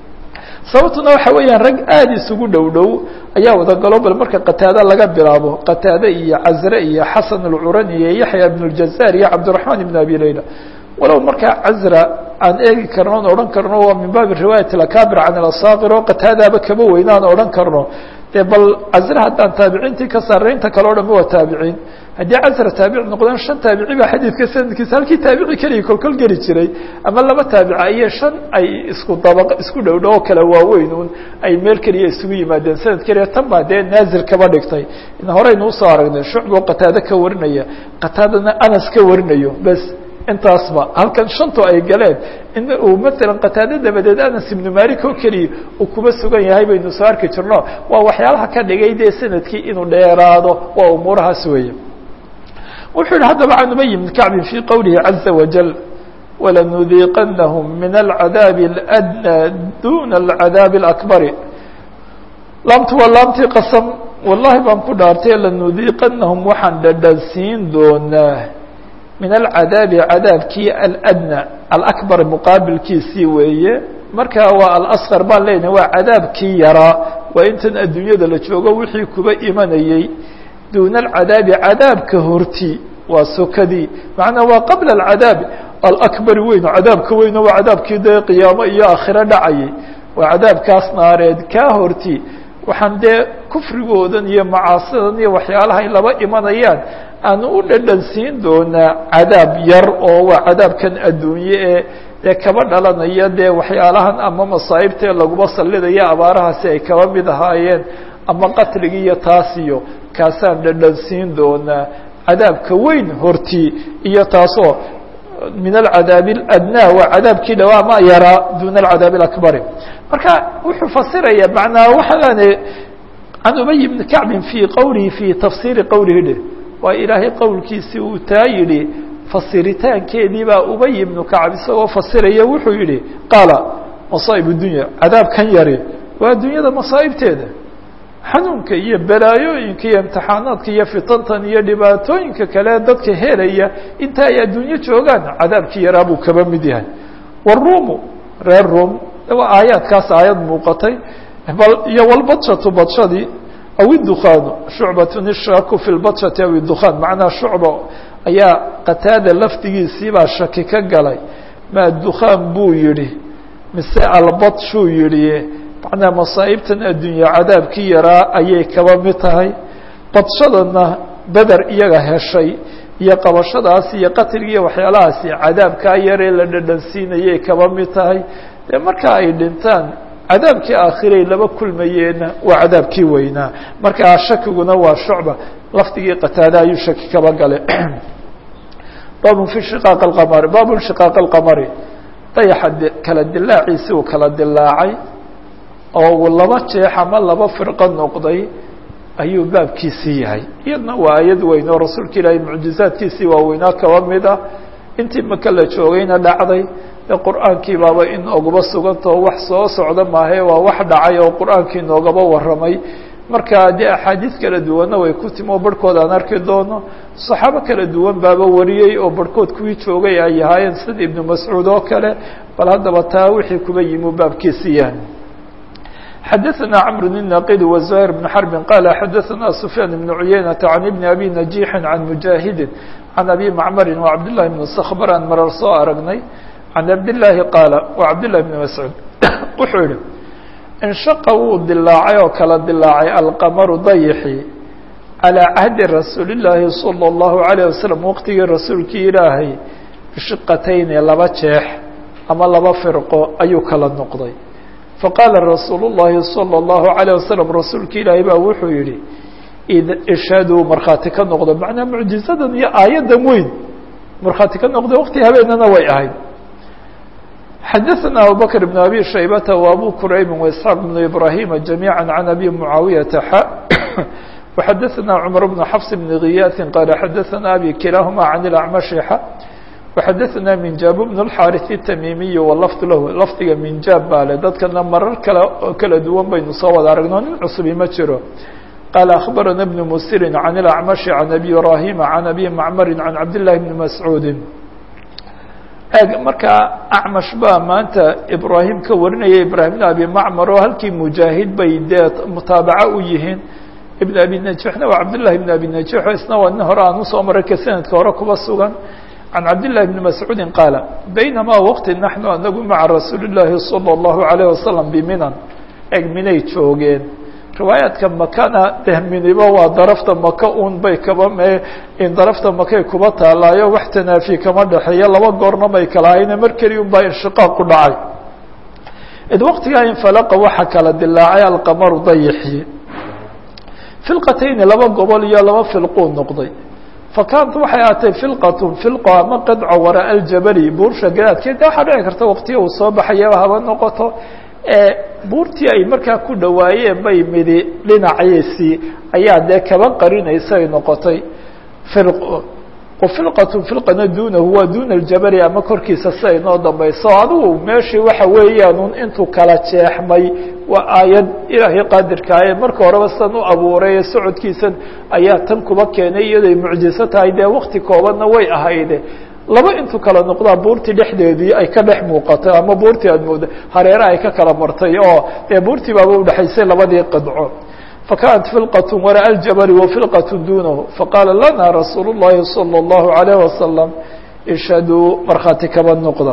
Speaker 1: sababtuna waxa weeyaan rag aada isugu dhow dhow ayaa wada galo bal marka qataade laga bilaabo qataade iyo cazre iyo xasan alcurani iyo yaxya ibn اljazaar iyo cabdiraxmaan ibn abi layla walow markaa cazra aan eegi karno on odhan karno waa min baabi riwaayat akabir can asaakir oo qataadaaba kaba weyna aan odhan karno dee bal cazre haddaan taabiciintii ka saaraynta kale o dhan waa taabiciin haddii casra taabici noqdeen shan taabici baa xadiidka sanadkiisa halkii taabici keliya kolkol geli jiray ama laba taabica iyo shan ay isku dabaq isku dhow dhow oo kale waaweyn un ay meel keliya isugu yimaadeen sanad keliya tan baa dee naazil kaba dhigtay in horeynu usoo aragnay shucboo qataade ka warinaya qataadana anas ka warinayo bes intaasba halkan shantu ay galeen in uu maalan qataade dabadeed anas ibnu malik oo keliya uu kuba sugan yahay baynu soo arki jirno waa waxyaalaha ka dhigay dee sanadkii inuu dheeraado waa umuurahaas weeye wuxuu yihi haddaba can ubay bn kacbin fii qowlihi caza wajal walanudiiqanahum min alcadaabi اladnى duna alcadaabi اlakbari laamtu waa laamtii qasam wallahi baan ku dhaartay lanudiiqanahum waxaan dhadhansiin doonaa min alcadaabi cadaabkii aladna alakbar muqaabilkiisii weeye marka waa alasqar baan leenahay waa cadaabkii yaraa waa intan adduunyada la joogo wixii kuba imanayey duuna alcadaabi cadaabka horti waa sokadii macnaa waa qabla alcadaabi alakbari weyn cadaabka weyno waa cadaabkii dee qiyaamo iyo aakhiro dhacayay waa cadaabkaas naareed kaa horti waxaan dee kufrigoodan iyo macaasidan iyo waxyaalahay laba imanayaan aanu u dhadhan siin doonaa cadaab yar oo waa cadaabkan adduunye ee dee kaba dhalanaya dee waxyaalahan ama masaa'ibtee laguma sallidaya abaarahaasi ay kaba mid ahaayeen ama qatligii iyo taasiyo kaasaan dhadhan siin doonaa cadaabka weyn hortii iyo taasoo min alcadaabi aladnaa waa cadaabkii dhawaa ma yaraa duuna alcadaabi alakbari marka wuxuu fasiraya macnaa waxaane can ubay bni kacbin fii qowlihi fii tafsiiri qowlihi dheh waa ilaahay qowlkiisii uu taa yidhi fasiritaankeedii baa ubay ibnu kacb isagoo fasiraya wuxuu yihi qaala masaa'ib dunya cadaabkan yari waa dunyada masaa'ibteeda xanuunka iyo balaayooyinka iyo imtixaanaadka iyo fitantan iyo dhibaatooyinka kale dadka helaya inta ay adduunyo joogaan cadaabkii yaraa buu kaba mid yahay waruumu reer ruum waa aayaadkaas aayad muuqatay iyo walbadshatu badshadii aw idukhaanu shucbatun ishaaku fi lbadshati aw idukhaan macnaa shucba ayaa qataada lafdigiisii baa shaki ka galay maa dukhaan buu yidhi mise albadshuu yidhi macnaa masaa'ibtan addunya cadaabkii yaraa ayay kaba mid tahay badshadana beder iyaga heshay iyo qabashadaas iyo qatligi iyo waxyaalahaasi cadaabkaa yaree la dhadhansiinayay kaba mid tahay dee marka ay dhintaan cadaabkii aakhiray laba kulmayeenna waa cadaabkii weynaa markaa shakiguna waa shucba lafdigii qataada ayuu shaki kaba galay baabun fi shiqaaq alqamari baabun shiqaaq alqamari dayaxa kala dilaaciisi uu kala dilaacay oo laba jeex ama laba firqo noqday ayuu baabkiisii yahay iyadna waa ayad weyn oo rasuulka ilaahay mucjizaadkiisii waaweynaa kaba mid ah intii maka la joogayna dhacday ee qur-aankii baaba in oguba sugantao wax soo socda maahe waa wax dhacay oo qur-aankii noogaba warramay marka dee axaadiis kala duwanna way ku timi oo barhkood aan arki doono saxaabo kala duwan baaba wariyey oo barhkood kuwii joogay ay ahaayeen sida ibnu mascuud oo kale bal haddaba taa wixii kuba yimi baabkiisi yahay xadaثna cmr النaqid وزهير بن حرب qال xadaثna سفyاn بن عuyaynة عن بن أbي نجيح عن مجاهد عن أbي معmr وعبد لله بن سkبr aan marar soo aragnay عن عبد اللahi qاaل وعبد لله بن مسعوud wuxuu yihi انشhaqa wuu dilaacay oo kala dilaacay alqmru dayxi عalى cahdi rasuul الlahi صلى الlaه عليه وسلم wqtigii rasuulkii ilaahay bishiqatayni laba jeex ama laba firqo ayuu kala noqday faqaala rasuul الlahi salى الlahu عalيه waslم rasuulka ilaahay baa wuxuu yihi ishhaduu markhaati ka noqdo macnaa mucjizadan iyo aayaddan weyn markhaati ka noqdo waqti habeenana way ahayd xadaثna abubakr بn abi shaybata و abu kuraybi وإسxaaq بn ibrahima جamيعا عan abi muعaawiyaةa x وxadaثna cmar بn xfs بn غiyaaثi qaala xadaثna abi kilaahuma عan الأcmaشh x وxadaثna minjaab بن الxاriث التmimiy wlfd lahu lafdiga minjaab baa le dadkana marar kale oo kala duwan baynu soo wada aragno nin cusubi ma jiro qaala أخbarana بن msiri عan الأcmaشh عan abi ibrahima عan abi macmari عan cabd لlahi بn mascuudi markaa acmash baa maanta ibrahim ka warinaya ibrahim بn abi macmar oo halkii mujaahid bay dee mutaabaco u yihiin ibn abi najixna waa cabd لlahi بn abi najix isna waa nin hore aan usoo maray ka sanadka hore kuba sugan عن cبد اللh بن مسعوud qاaل بynama wqti نحن anagu mعa رasuuل الlahi صلى الlaه عليه وسلم bminan eg minay joogeen riwaayaadka makana dehminiba waa darafta maka un bay kaba in darafta makay kuba taalaayo wax tanaafi kama dhexeeya laba goorna may kala hayne mar keli un baa inshiqاaq ku dhacay id waqtigaa infalaqa waxa kala dilaacay alqamaru dayxi filqatayni laba gobol iyo laba filquu noqday fakaanat waxay ahaatay filqatun filqo ama qidco waraa aljabali buursha gadaadkeed de waxaa dhici karta waqtiya uu soo baxayaba haba noqoto buurtii ay markaa ku dhawaayeen bay midi dhinaciisii ayaa dee kaba qarinaysa ay noqotay firqo wafilqatu filqana duunahu waa duuna aljabali ama korkiisa si ay noo dambayso adigu meeshii waxa weeyaan intuu kala jeexmay waa aayad ilaahay qaadirkaaye marka horeba san u abuuray ee socodkiisan ayaa tan kuba keenay iyadoy mucjiso tahay dee wakti koobanna way ahayde laba intuu kala noqdaa buurtii dhexdeedii ay ka dhex muuqatay ama buurtii aad mooda hareera ay ka kala martay oo dee buurtii baaba udhexaysay labadii qidco فكانت فلقة وراء الجبل وفلقة دونه فقال لنا رsuuل اللhi صلى الله عليه وسلم اشhدوا مarkخاaتi kaba نoqda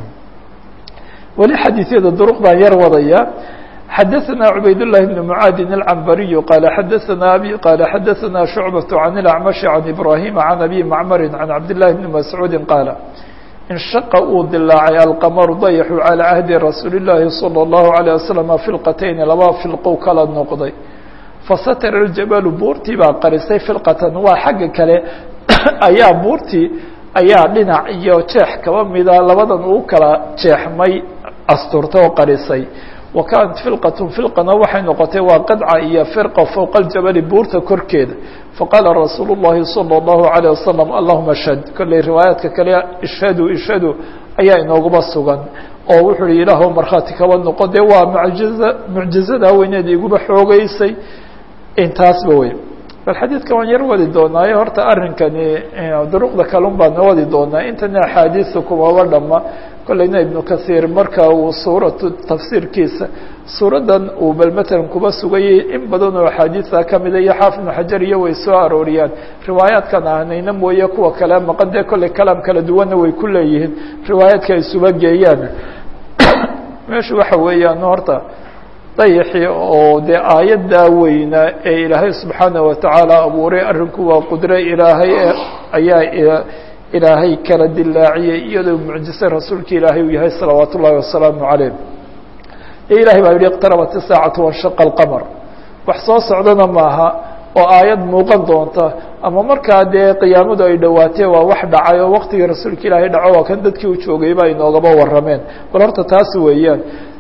Speaker 1: weli xadيثyada drق baan yar wadaya xdثنا عbayd اللh بن معاad العنبري قال xdثنا أbي قال xdثنا شعبة عن الأعمش عن إبراهيم عن أبي معمر عن عبد الله بن مسعوud قال انشhqa uu dilaacay alqmر dayaxu عalى عهdi رasuuل اللahi صلى الله عليه وسلم فiلqتين laba فiلqow kala noqday fasatr اjabalu buurtii baa qarisay filqatan waa xagga kale ayaa buurtii ayaa dhinac iyo jeex kaba mida labadan uu kala jeexmay asturta oo qarisay wa kaanat filqatun filqana waxay noqotay waa qadca iyo firqa fowqa اljabali buurta korkeeda faqaala rasuulu الlahi salى الlahu عalيه wasalam allahuma shhad kolley riwaayaadka kale ishhadu ishhadu ayaa inooguba sugan oo wuxuu hi ilaahw markhaati kaba noqo dee waa mujiza mucjizada weyneed iguba xoogeysay intaasba wey bal xadiidka waan yar wadi doonaaye horta arrinkani duruqda kalun baan wadi doonaa intana axaadiisa kumaba dhama kolleyna ibnu kasiir marka uu suuratu tafsiirkiisa suuraddan uu bal matalan kuba sugayay in badan oo axaadiisa kamida iyo xaafid ibnu xajar iyo way soo arooriyaan riwaayaadkan ahnayna mooye kuwa kale maqan dee kolley kalaam kala duwanna way ku leeyihiin riwaayaadka ay suba geeyaan meeshu waxa weeyaan horta dayaxii oo dee aayaddaa weyna ee ilaahay subxaana watacaala abuuray arrinku waa qudre ilaahay ayaa ilaahay kala dilaaciyey iyadoo mucjise rasuulka ilaahay uu yahay salawaat ullahi wasalaamu calayh ee ilahay baa yihi iqtarabat isaacatu wanshaqa alqamar wax soo socdana maaha oo aayad muuqan doonta ama markaa dee qiyaamadu ay dhowaatee waa wax dhacay oo waktigii rasuulka ilaahay dhaco waa kan dadkii u joogay ba inoogaba warrameen bal horta taas weeyaan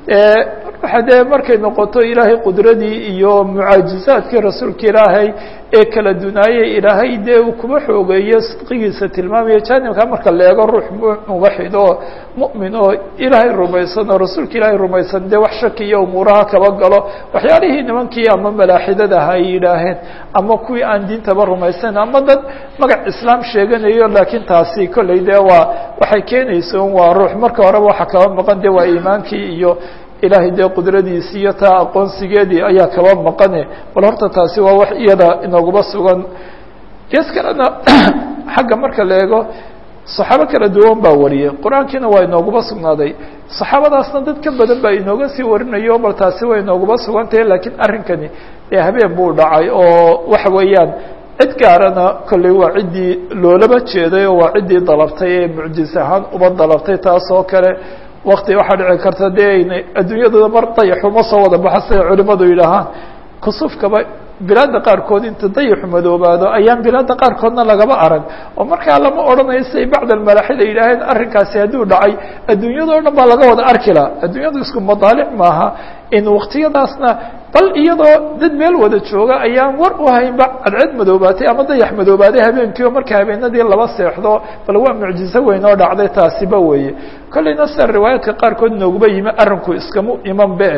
Speaker 1: waxa dee markay noqoto ilaahay qudradii iyo mucaajizaadkii rasuulka ilaahay ee kala dunaayey ilaahay dee uu kuba xoogeeyo sidqigiisa tilmaamaya jaanibka marka la eego ruux muwaxid oo mu'min oo ilaahay rumaysan oo rasuulka ilaahay rumaysan dee wax shaki iyo umuuraha kaba galo waxyaalihii nimankii ama malaaxidadaha ay yidhaaheen ama kuwii aan diintaba rumaysan ama dad magac islaam sheeganayo laakiin taasi kolley dee waa waxay keenaysa waa ruux marka horeba waxa kaba maqan de waa iimaankii iyo ilaahay dee qudradiisi iyo taa aqoonsigeedii ayaa kaba maqane bal horta taasi waa wax iyada inooguba sugan gees kalena xagga marka la eego saxaabo kala duwan baa wariyay qur-aankiina waa inooguba sugnaaday saxaabadaasna dad ka badan baa inooga sii warinayo bal taasi way inooguba sugantahay laakiin arrinkani dee habeen buu dhacay oo waxa weeyaan cid gaarana kolley waa ciddii loolaba jeeday oo waa ciddii dalabtay ee mucjis ahaan uba dalabtay taas oo kale wakti waxaa dhici karta dee aynay adduunyadooda mar dayaxu ma soo wada baxa siday culimadu yidhaahaan kusufkaba bilaadda qaarkood inta dayaxu madoobaado ayaan bilaadda qaarkoodna lagaba arag oo markaa lama odhanayo siday bacd almalaaxid ay yidhaaheen arrinkaasi hadduu dhacay adduunyadao dhan baa laga wada arki laha adduunyadu isku madaalic maaha in waktiyadaasna bal iyadoo dad meel wada jooga ayaan war u haynba cadceed madoobaatay ama dayax madoobaaday habeenkii oo marka habeenadii laba seexdo bal waa mucjizo weyn oo dhacday taasiba weeye kolleyna sida riwaayaadka qaarkood nooguba yimi arrinku iskama iman be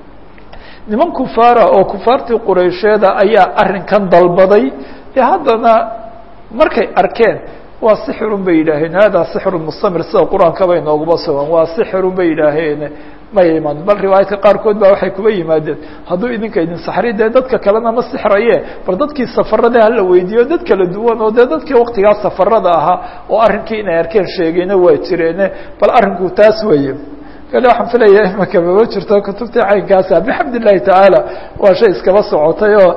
Speaker 1: niman kufaara oo kufaartii quraysheeda ayaa arrinkan dalbaday dee haddana markay arkeen waa sixirun bay yidhaaheen hada sixru mustamir sida qur-aanka bay nooguba sugan waa sixirun bay yidhaaheen may iman bal riwaayaadka qaarkood ba waxay kuba yimaadeen hadduu idinka idin saxri dee dadka kalena ma sixraye bal dadkii safarada hala weydiiyo dad kala duwan oo dee dadkii waktigaas safarada ahaa oo arrinkii inay arkeen sheegayna waa jireene bal arrinku taas weeye kale waxaan filaya imaka mama jirto kutubtii caynkaasa bixamd illahi tacaala waa shay iskaba socotay oo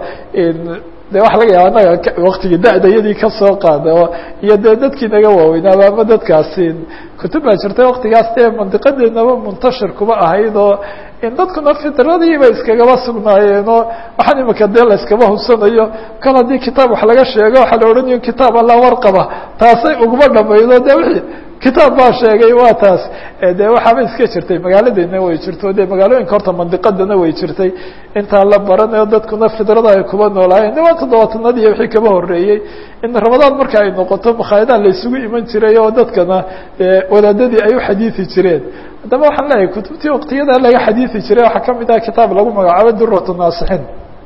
Speaker 1: de waxa laga yaaba anaga waktigii da-dayadii kasoo qaada iyo dee dadkii naga waaweynaaba ama dadkaasi kutub baa jirta waktigaas dee mandiqadeednaba muntashir kuma ahayd oo in dadkuna fitradiiba iskagaba sugnaayeenoo waxaan imika dee la iskaba hubsanayo kal haddii kitaab wax laga sheego waxaa la odhanayo kitaab alla warqaba taasay uguma dhamaydo de wixii kitaab baa sheegay waa taas de waxaaba iska jirtay magaaladeena way jirto de magaalooyinka horta mandiqadana way jirtay intaa la baranayo dadkuna fidrada ay kuba noolaayeen de waa toddobaatanadii iyo wixii kaba horeeyey in ramadaan marka ay noqoto makhaayadaha la isugu iman jiray oo dadkana wadaadadii ay u xadiidi jireen haddaba waxaan leeyahay kutubtii waktiyada laga xadiidi jiray waxaa kamid ah kitaab lagu magacaabo duratu naasixiin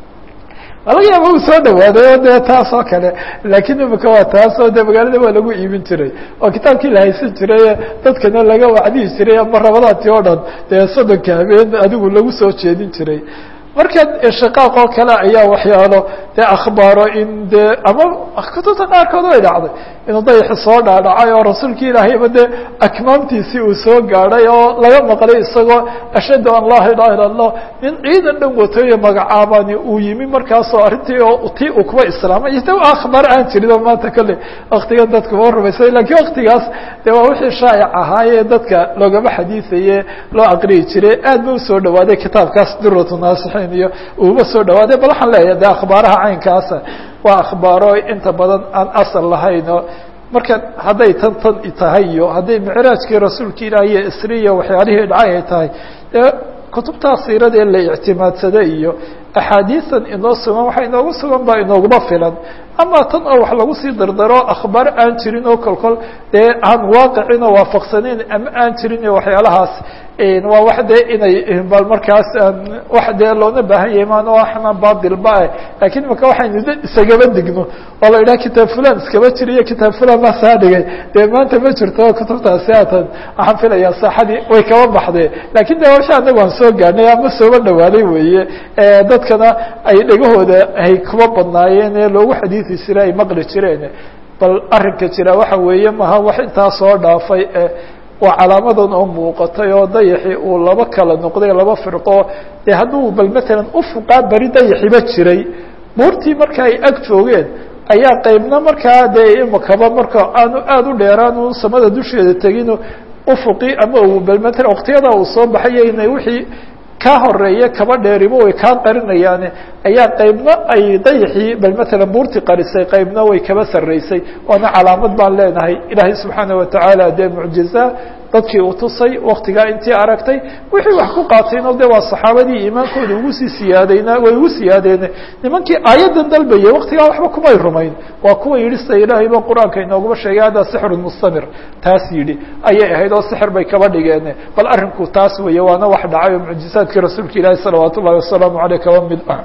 Speaker 1: laga yaaba uu soo dhawaaday o de taas oo kale laakiin imika waa taas oo de magaalada waa lagu iibin jiray oo kitaabkii la haysan jiray dadkana laga wacdihi jiray ama rabadaantii oo dhan dee soddonka habeen adigu lagu soo jeedin jiray marka shaqaaq oo kale ayaa waxyaalo dee akhbaaro in dee ama kutubta qaarkood way dhacday inuu dayaxi soo dhaadhacay oo rasuulki ilaahayba dee akmaamtiisii uu soo gaadhay oo laga maqlay isagoo ashhadu an laa ilaha illa allah nin ciidan dhan watoyo magacaabani uu yimi markaasoo arrintii oo tii uu kuba islaamay iyo de akhbaar aan jirin oo maanta kolley waktigan dadku ma rumaysay lakiin waktigaas de waa wixii shaa'ic ahaayee dadka loogama xadiisaye loo aqriyi jiray aad ba usoo dhawaaday kitaabkaas duratu naasixiin iyo uuba soo dhawaaday bal waxaan leeyahay de akhbaaraha caynkaasa waa akhbaaro inta badan aan asal lahayn oo marka hadday tan tan tahay iyo hadday micraajkii rasuulka ilaah iyo isriya waxyaalihii dhacay ay tahay dee kutubtaa siiradee la ictimaadsaday iyo axaadiisan inoo sugan waxa inoogu sugan baa inooguma filan ama tan oo wax lagu sii dardaro akhbaar aan jirin oo kolkol dee aan waaqicin oo waafaqsanayn ama aan jirin iyo waxyaalahaas waa wax dee inay bal markaas wax dee loona baahan yahay maan waxna baadilba ah lakiin imaka waxaynu d isagaba digno oo la idhaha kitaab fulan iskaba jiriyo kitaab fulan baa saa dhigay dee maanta ma jirto kutubtaasi haatan waxaan filayaa saaxadii way kaba baxdee lakin de washa anagu aan soo gaadhnay ama sooba dhawaaday weeye dadkana ay dhegahooda ay kuba badnaayeen ee loogu xadiidi jiray ay maqli jireen bal arrinka jira waxa weeye maha wax intaa soo dhaafay waa calaamadan oo muuqatay oo dayaxii uu laba kala noqday laba firqo dee hadduu bal matalan ufuqaa beri dayaxiba jiray buurtii marka ay ag joogeen ayaa qaybna markaa dee imakaba marka aanu aada u dheeraan u samada dusheeda tegin ufuqii ama uu bal matalan waktiyada uu soo baxayo inay wixii kaa horeeye kaba dheeribo way kaa qarinayaane ayaa qaybna ay dayaxii bal matalan buurtii qarisay qaybna way kaba sarreysay waana calaamad baan leenahay ilaahay subxaana watacaala dee mucjiza dadkii uu tusay waktigaa intii aragtay wixii wax ku qaatayno de waa saxaabadii iimaankooda ugu sii siyaadayna way ugu siyaadeene nimankii aayaddan dalbayay waktigaa waxba kumay rumayn waa kuwa yidhi sida ilaahay ba qur-aanka inooguma sheegay hada sixrun mustamir taas yidhi ayay ahayd oo sixir bay kaba dhigeen bal arrinku taas weeye waana wax dhacay oo mucjizaadkii rasuulka ilaahi salawaat ullahi wasalaamu aleyh kaba mid ah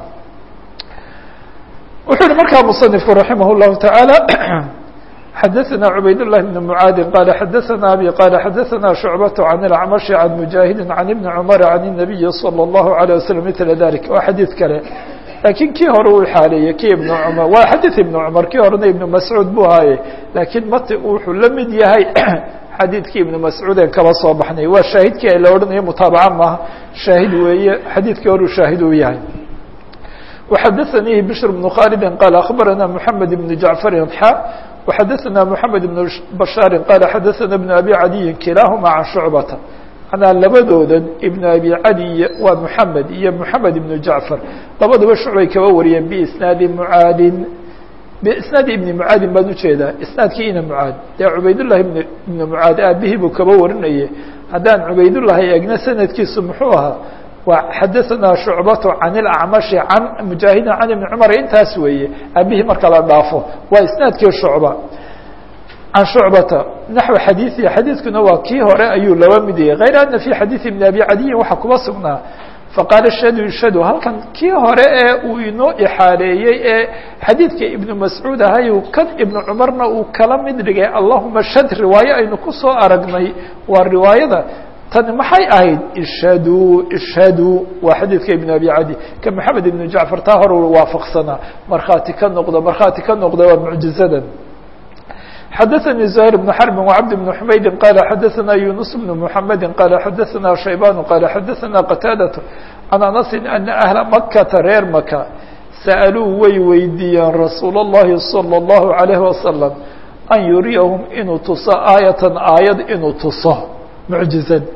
Speaker 1: wuxuu yihi markaa musanifku raximah llahu tacaala xadaثna cubayd الlahi بn mعaadi qala xadaثna abi qala xadaثna شhucbaة can اlacmaشhi can mujaahidi can ibni cmar can الnabiyi slى الlahu عalيه waslm mila dalik waa xadiid kale lakiin kii hore uu xaaleeyey kii ibn cmar waa xadiث ibn cmar kii horena ibn mascuud buu haaye lakiin mati wuxuu la mid yahay xadiidkii ibn mascuud en kaba soo baxnay waa shaahidkii ay la odhanayo mutaabaca maaha shaahid weeye xadiidkii hore u shaahid uu yahay وxadaثnii bشhr بن khاld qال أخbarana mحamed بن jaعفr xا وxadaثna mحamed بن bشhاar qال xadaثna بن abi عadiyi kilaaهma can شhucbata anaa labadoodan ibn abi cadi waa mحamed iyo mحamed بن jaعفar labaduba shucbay kaba wariyeen bsnaadi mعaadin bsnaadi ibni mعaadin baan ujeedaa isnaadkii ina mعaad dee cubaydالlahi ibn mعaad aabihii buu kaba warinaye haddaan cubaydullahi egna sanadkiisu muxuu ahaa xadaثna شhucbaة can اlacmaشhi can mujaahidin can ibni cmar intaas weeye aabihii marka la dhaafo waa isnaadkii shucba can shucbata naxو xadiiثi xadiidkuna waa kii hore ayuu laba mid yahay غayr ana fi xadiiثi ibn abi cadiyin waxaa kuba sugnaa faqaala shadu shadu halkan kii hore ee uu inoo ixaaleeyey ee xadiidka ibnu mascuud ahay kan ibnu cumarna uu kala mid dhigay allahuma shad riwaayo aynu kusoo aragnay waa riwaayada tani maxay ahayd ishhaduu ishhaduu waa xadiidka ibn abi cadi ka maxamed ibn jacfar taa hor waafaqsanaa markhaati ka noqdo markhaati ka noqda waa mucjizadan xadaثnي زهير بن حرب وعبد بن حmayd qال xadaثna يuنس بن محمد qال xadaثna شhaybان qال xadaثna qتاadة عن أنس أن أهلa مkةa reer maka sألوu way weydiiyeen رasuul الlahi صلى الله عليه وسلم أn yuriyahم inuu tuso aayة aayad inuu tuso muعjizad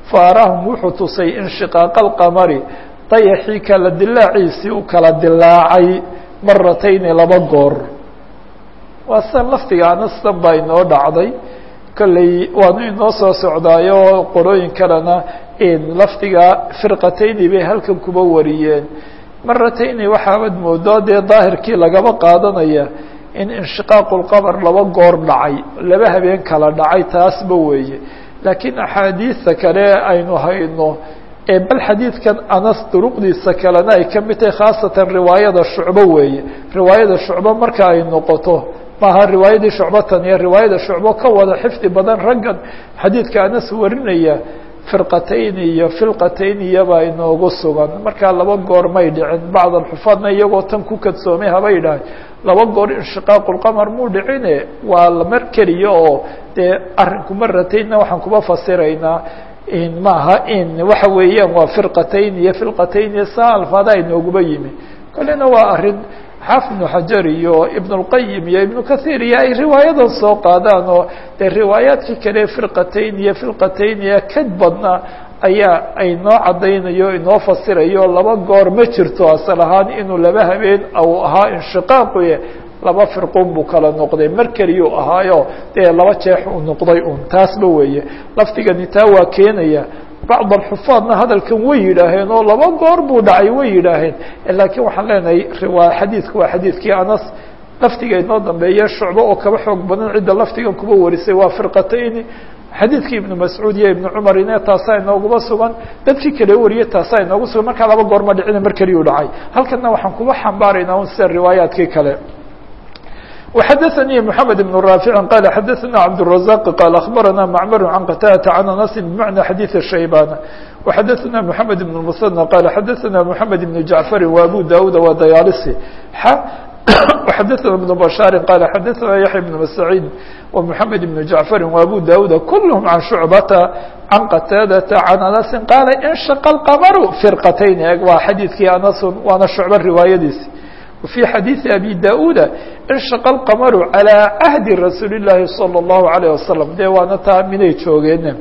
Speaker 1: faaraahum wuxuu tusay inshiqaaqa alqamari dayaxii kala dilaaciisii u kala dilaacay maratayni laba goor waa san laftiga anastan baa inoo dhacday kolley waanu inoo soo socdaayo qorooyin kalena lafdiga firqatayni bay halkan kuba wariyeen maratayni waxaabad moodaa dee daahirkii lagaba qaadanaya in inshiqaaqu lqamar laba goor dhacay laba habeen kala dhacay taasba weeye laakiin axaadiista kale aynu hayno ee bal xadiidkan anas duruqdiisa kalena ay ka mid tahay khaasatan riwaayada shucbo weeye riwaayada shucbo marka ay noqoto maaha riwaayadii shucbatan iyo riwaayada shucbo ka wada xifdi badan raggan xadiidka anas warinaya firqatayn iyo filqatayn iyobaa inoogu sugan markaa laba goor may dhicin bacd alxufaadna iyagoo tan ku kadsoomay haba yidhaah laba goor inshiqaaqu lqamar muu dhicine waa mar keliya oo dee arrinku marataynna waxaan kuba fasiraynaa maaha in waxa weeyaan waa firqatayn iyo filqatayn iyo saa alfaada inooguba yimi kolena waa arrin xaafid ibnu xajar iyo ibn اlqayim iyo ibnu kahiir iyo ay riwaayadan soo qaadaan oo dee riwaayaadkii kale firqatayn iyo filqatayn iyo kad badna ayaa ay noo caddaynayo inoo fasirayo laba goor ma jirto asal ahaan inuu laba habeen u ahaa inshiqaaquye laba firqun buu kala noqday mar keliyuu ahaayo dee laba jeex uu noqday un taasba weeye lafdigani taa waa keenaya bacd alxufaadna hadalkan way yidhaaheen oo laba goor buu dhacay way yidhaaheen laakiin waxaan leenahay riwa xadiidku waa xadiidkii anas laftiga inoo dambeeya shucbo oo kaba xoog badan cidda laftigan kuba warisay waa firqatayni xadiidkii ibnu mascuud iyo ibnu cumar ine taasaa inooguba sugan dadkii kale wariyay taasaa inoogu sugan markaa laba goor ma dhicina mar keliyuu dhacay halkanna waxaan kuba xambaaraynaa un sida riwaayaadkii kale وxdثnي محمد بن رافع قال xdثna عبدالرزاق قال أخبرنا معمر عن قتادة عن أنس بمعنى حديث الشhيبان وxdثna محمد بن المثنى قال xdثna محمد بن جعفر وأبو داود وdيالسي وxdثna بن بشhار قال xdثna يحيى بن مسعيد ومحمد بن جعفر وأبو داود كلهم عن شعبة عن قتاadة عن أنس قال انشق القمر فرقتين waa xadيثkii أنس waana شhuعبة riواayadiisi وفي حديث أبي داود انشق القمر على عهد رسuuل اللahi صلى الله عليه وسلم de waana taa minay joogeen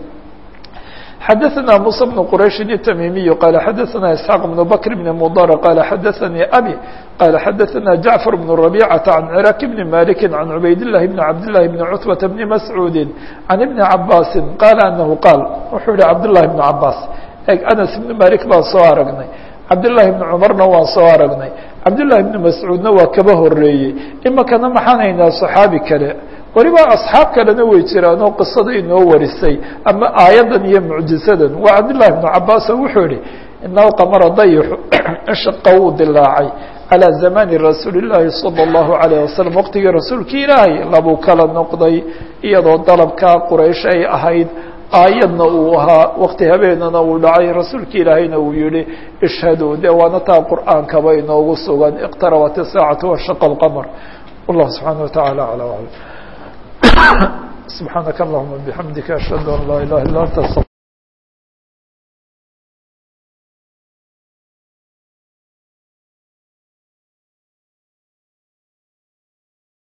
Speaker 1: xdثna موسى بن qريش التميمي قال xdثna إسحاق بن بكر بن مضر قال xdثني أبي قال xdثna جعفر بن ربيعة عن عراك بن مالك عن عبيد الله بن عبد الله بن عتبة بن مسعود عن ابن عباس قال أنه قال wuxuu yihi عبد الله بن عباس eg أنس بن مالك baan soo aragnay cabdاللahi بن cمarna waan soo aragnay cabdاللahi بن mascuudna waa kaba horeeyey imikana maxaan haynaa صaxaabi kale weliba asxaab kalena way jiraan oo qisada inoo warisay ama aayaddan iyo mucjizadan waa cabdالlahi بن cabaas oo wuxuu yihi inahu qamara dayxu inshaqa wuu dilaacay calى zamani rasuuli الlahi salى الlahu عalيه wasalam waqtigii rasuulki ilaahay labuu kala noqday iyadoo dalabka quraysh ay ahayd aayadna uu ahaa wakti habeenana uu dhacay rasuulki ilaahayna uu yihi ishhaduu de waana taa qur'aankaba inoogu sugan اqtarabat الsaacatu washaqa اlqmr wallah subxaana wataعala alى alam subxaanaka allahuma bixamdika ashhadu an laa ilaha illa anta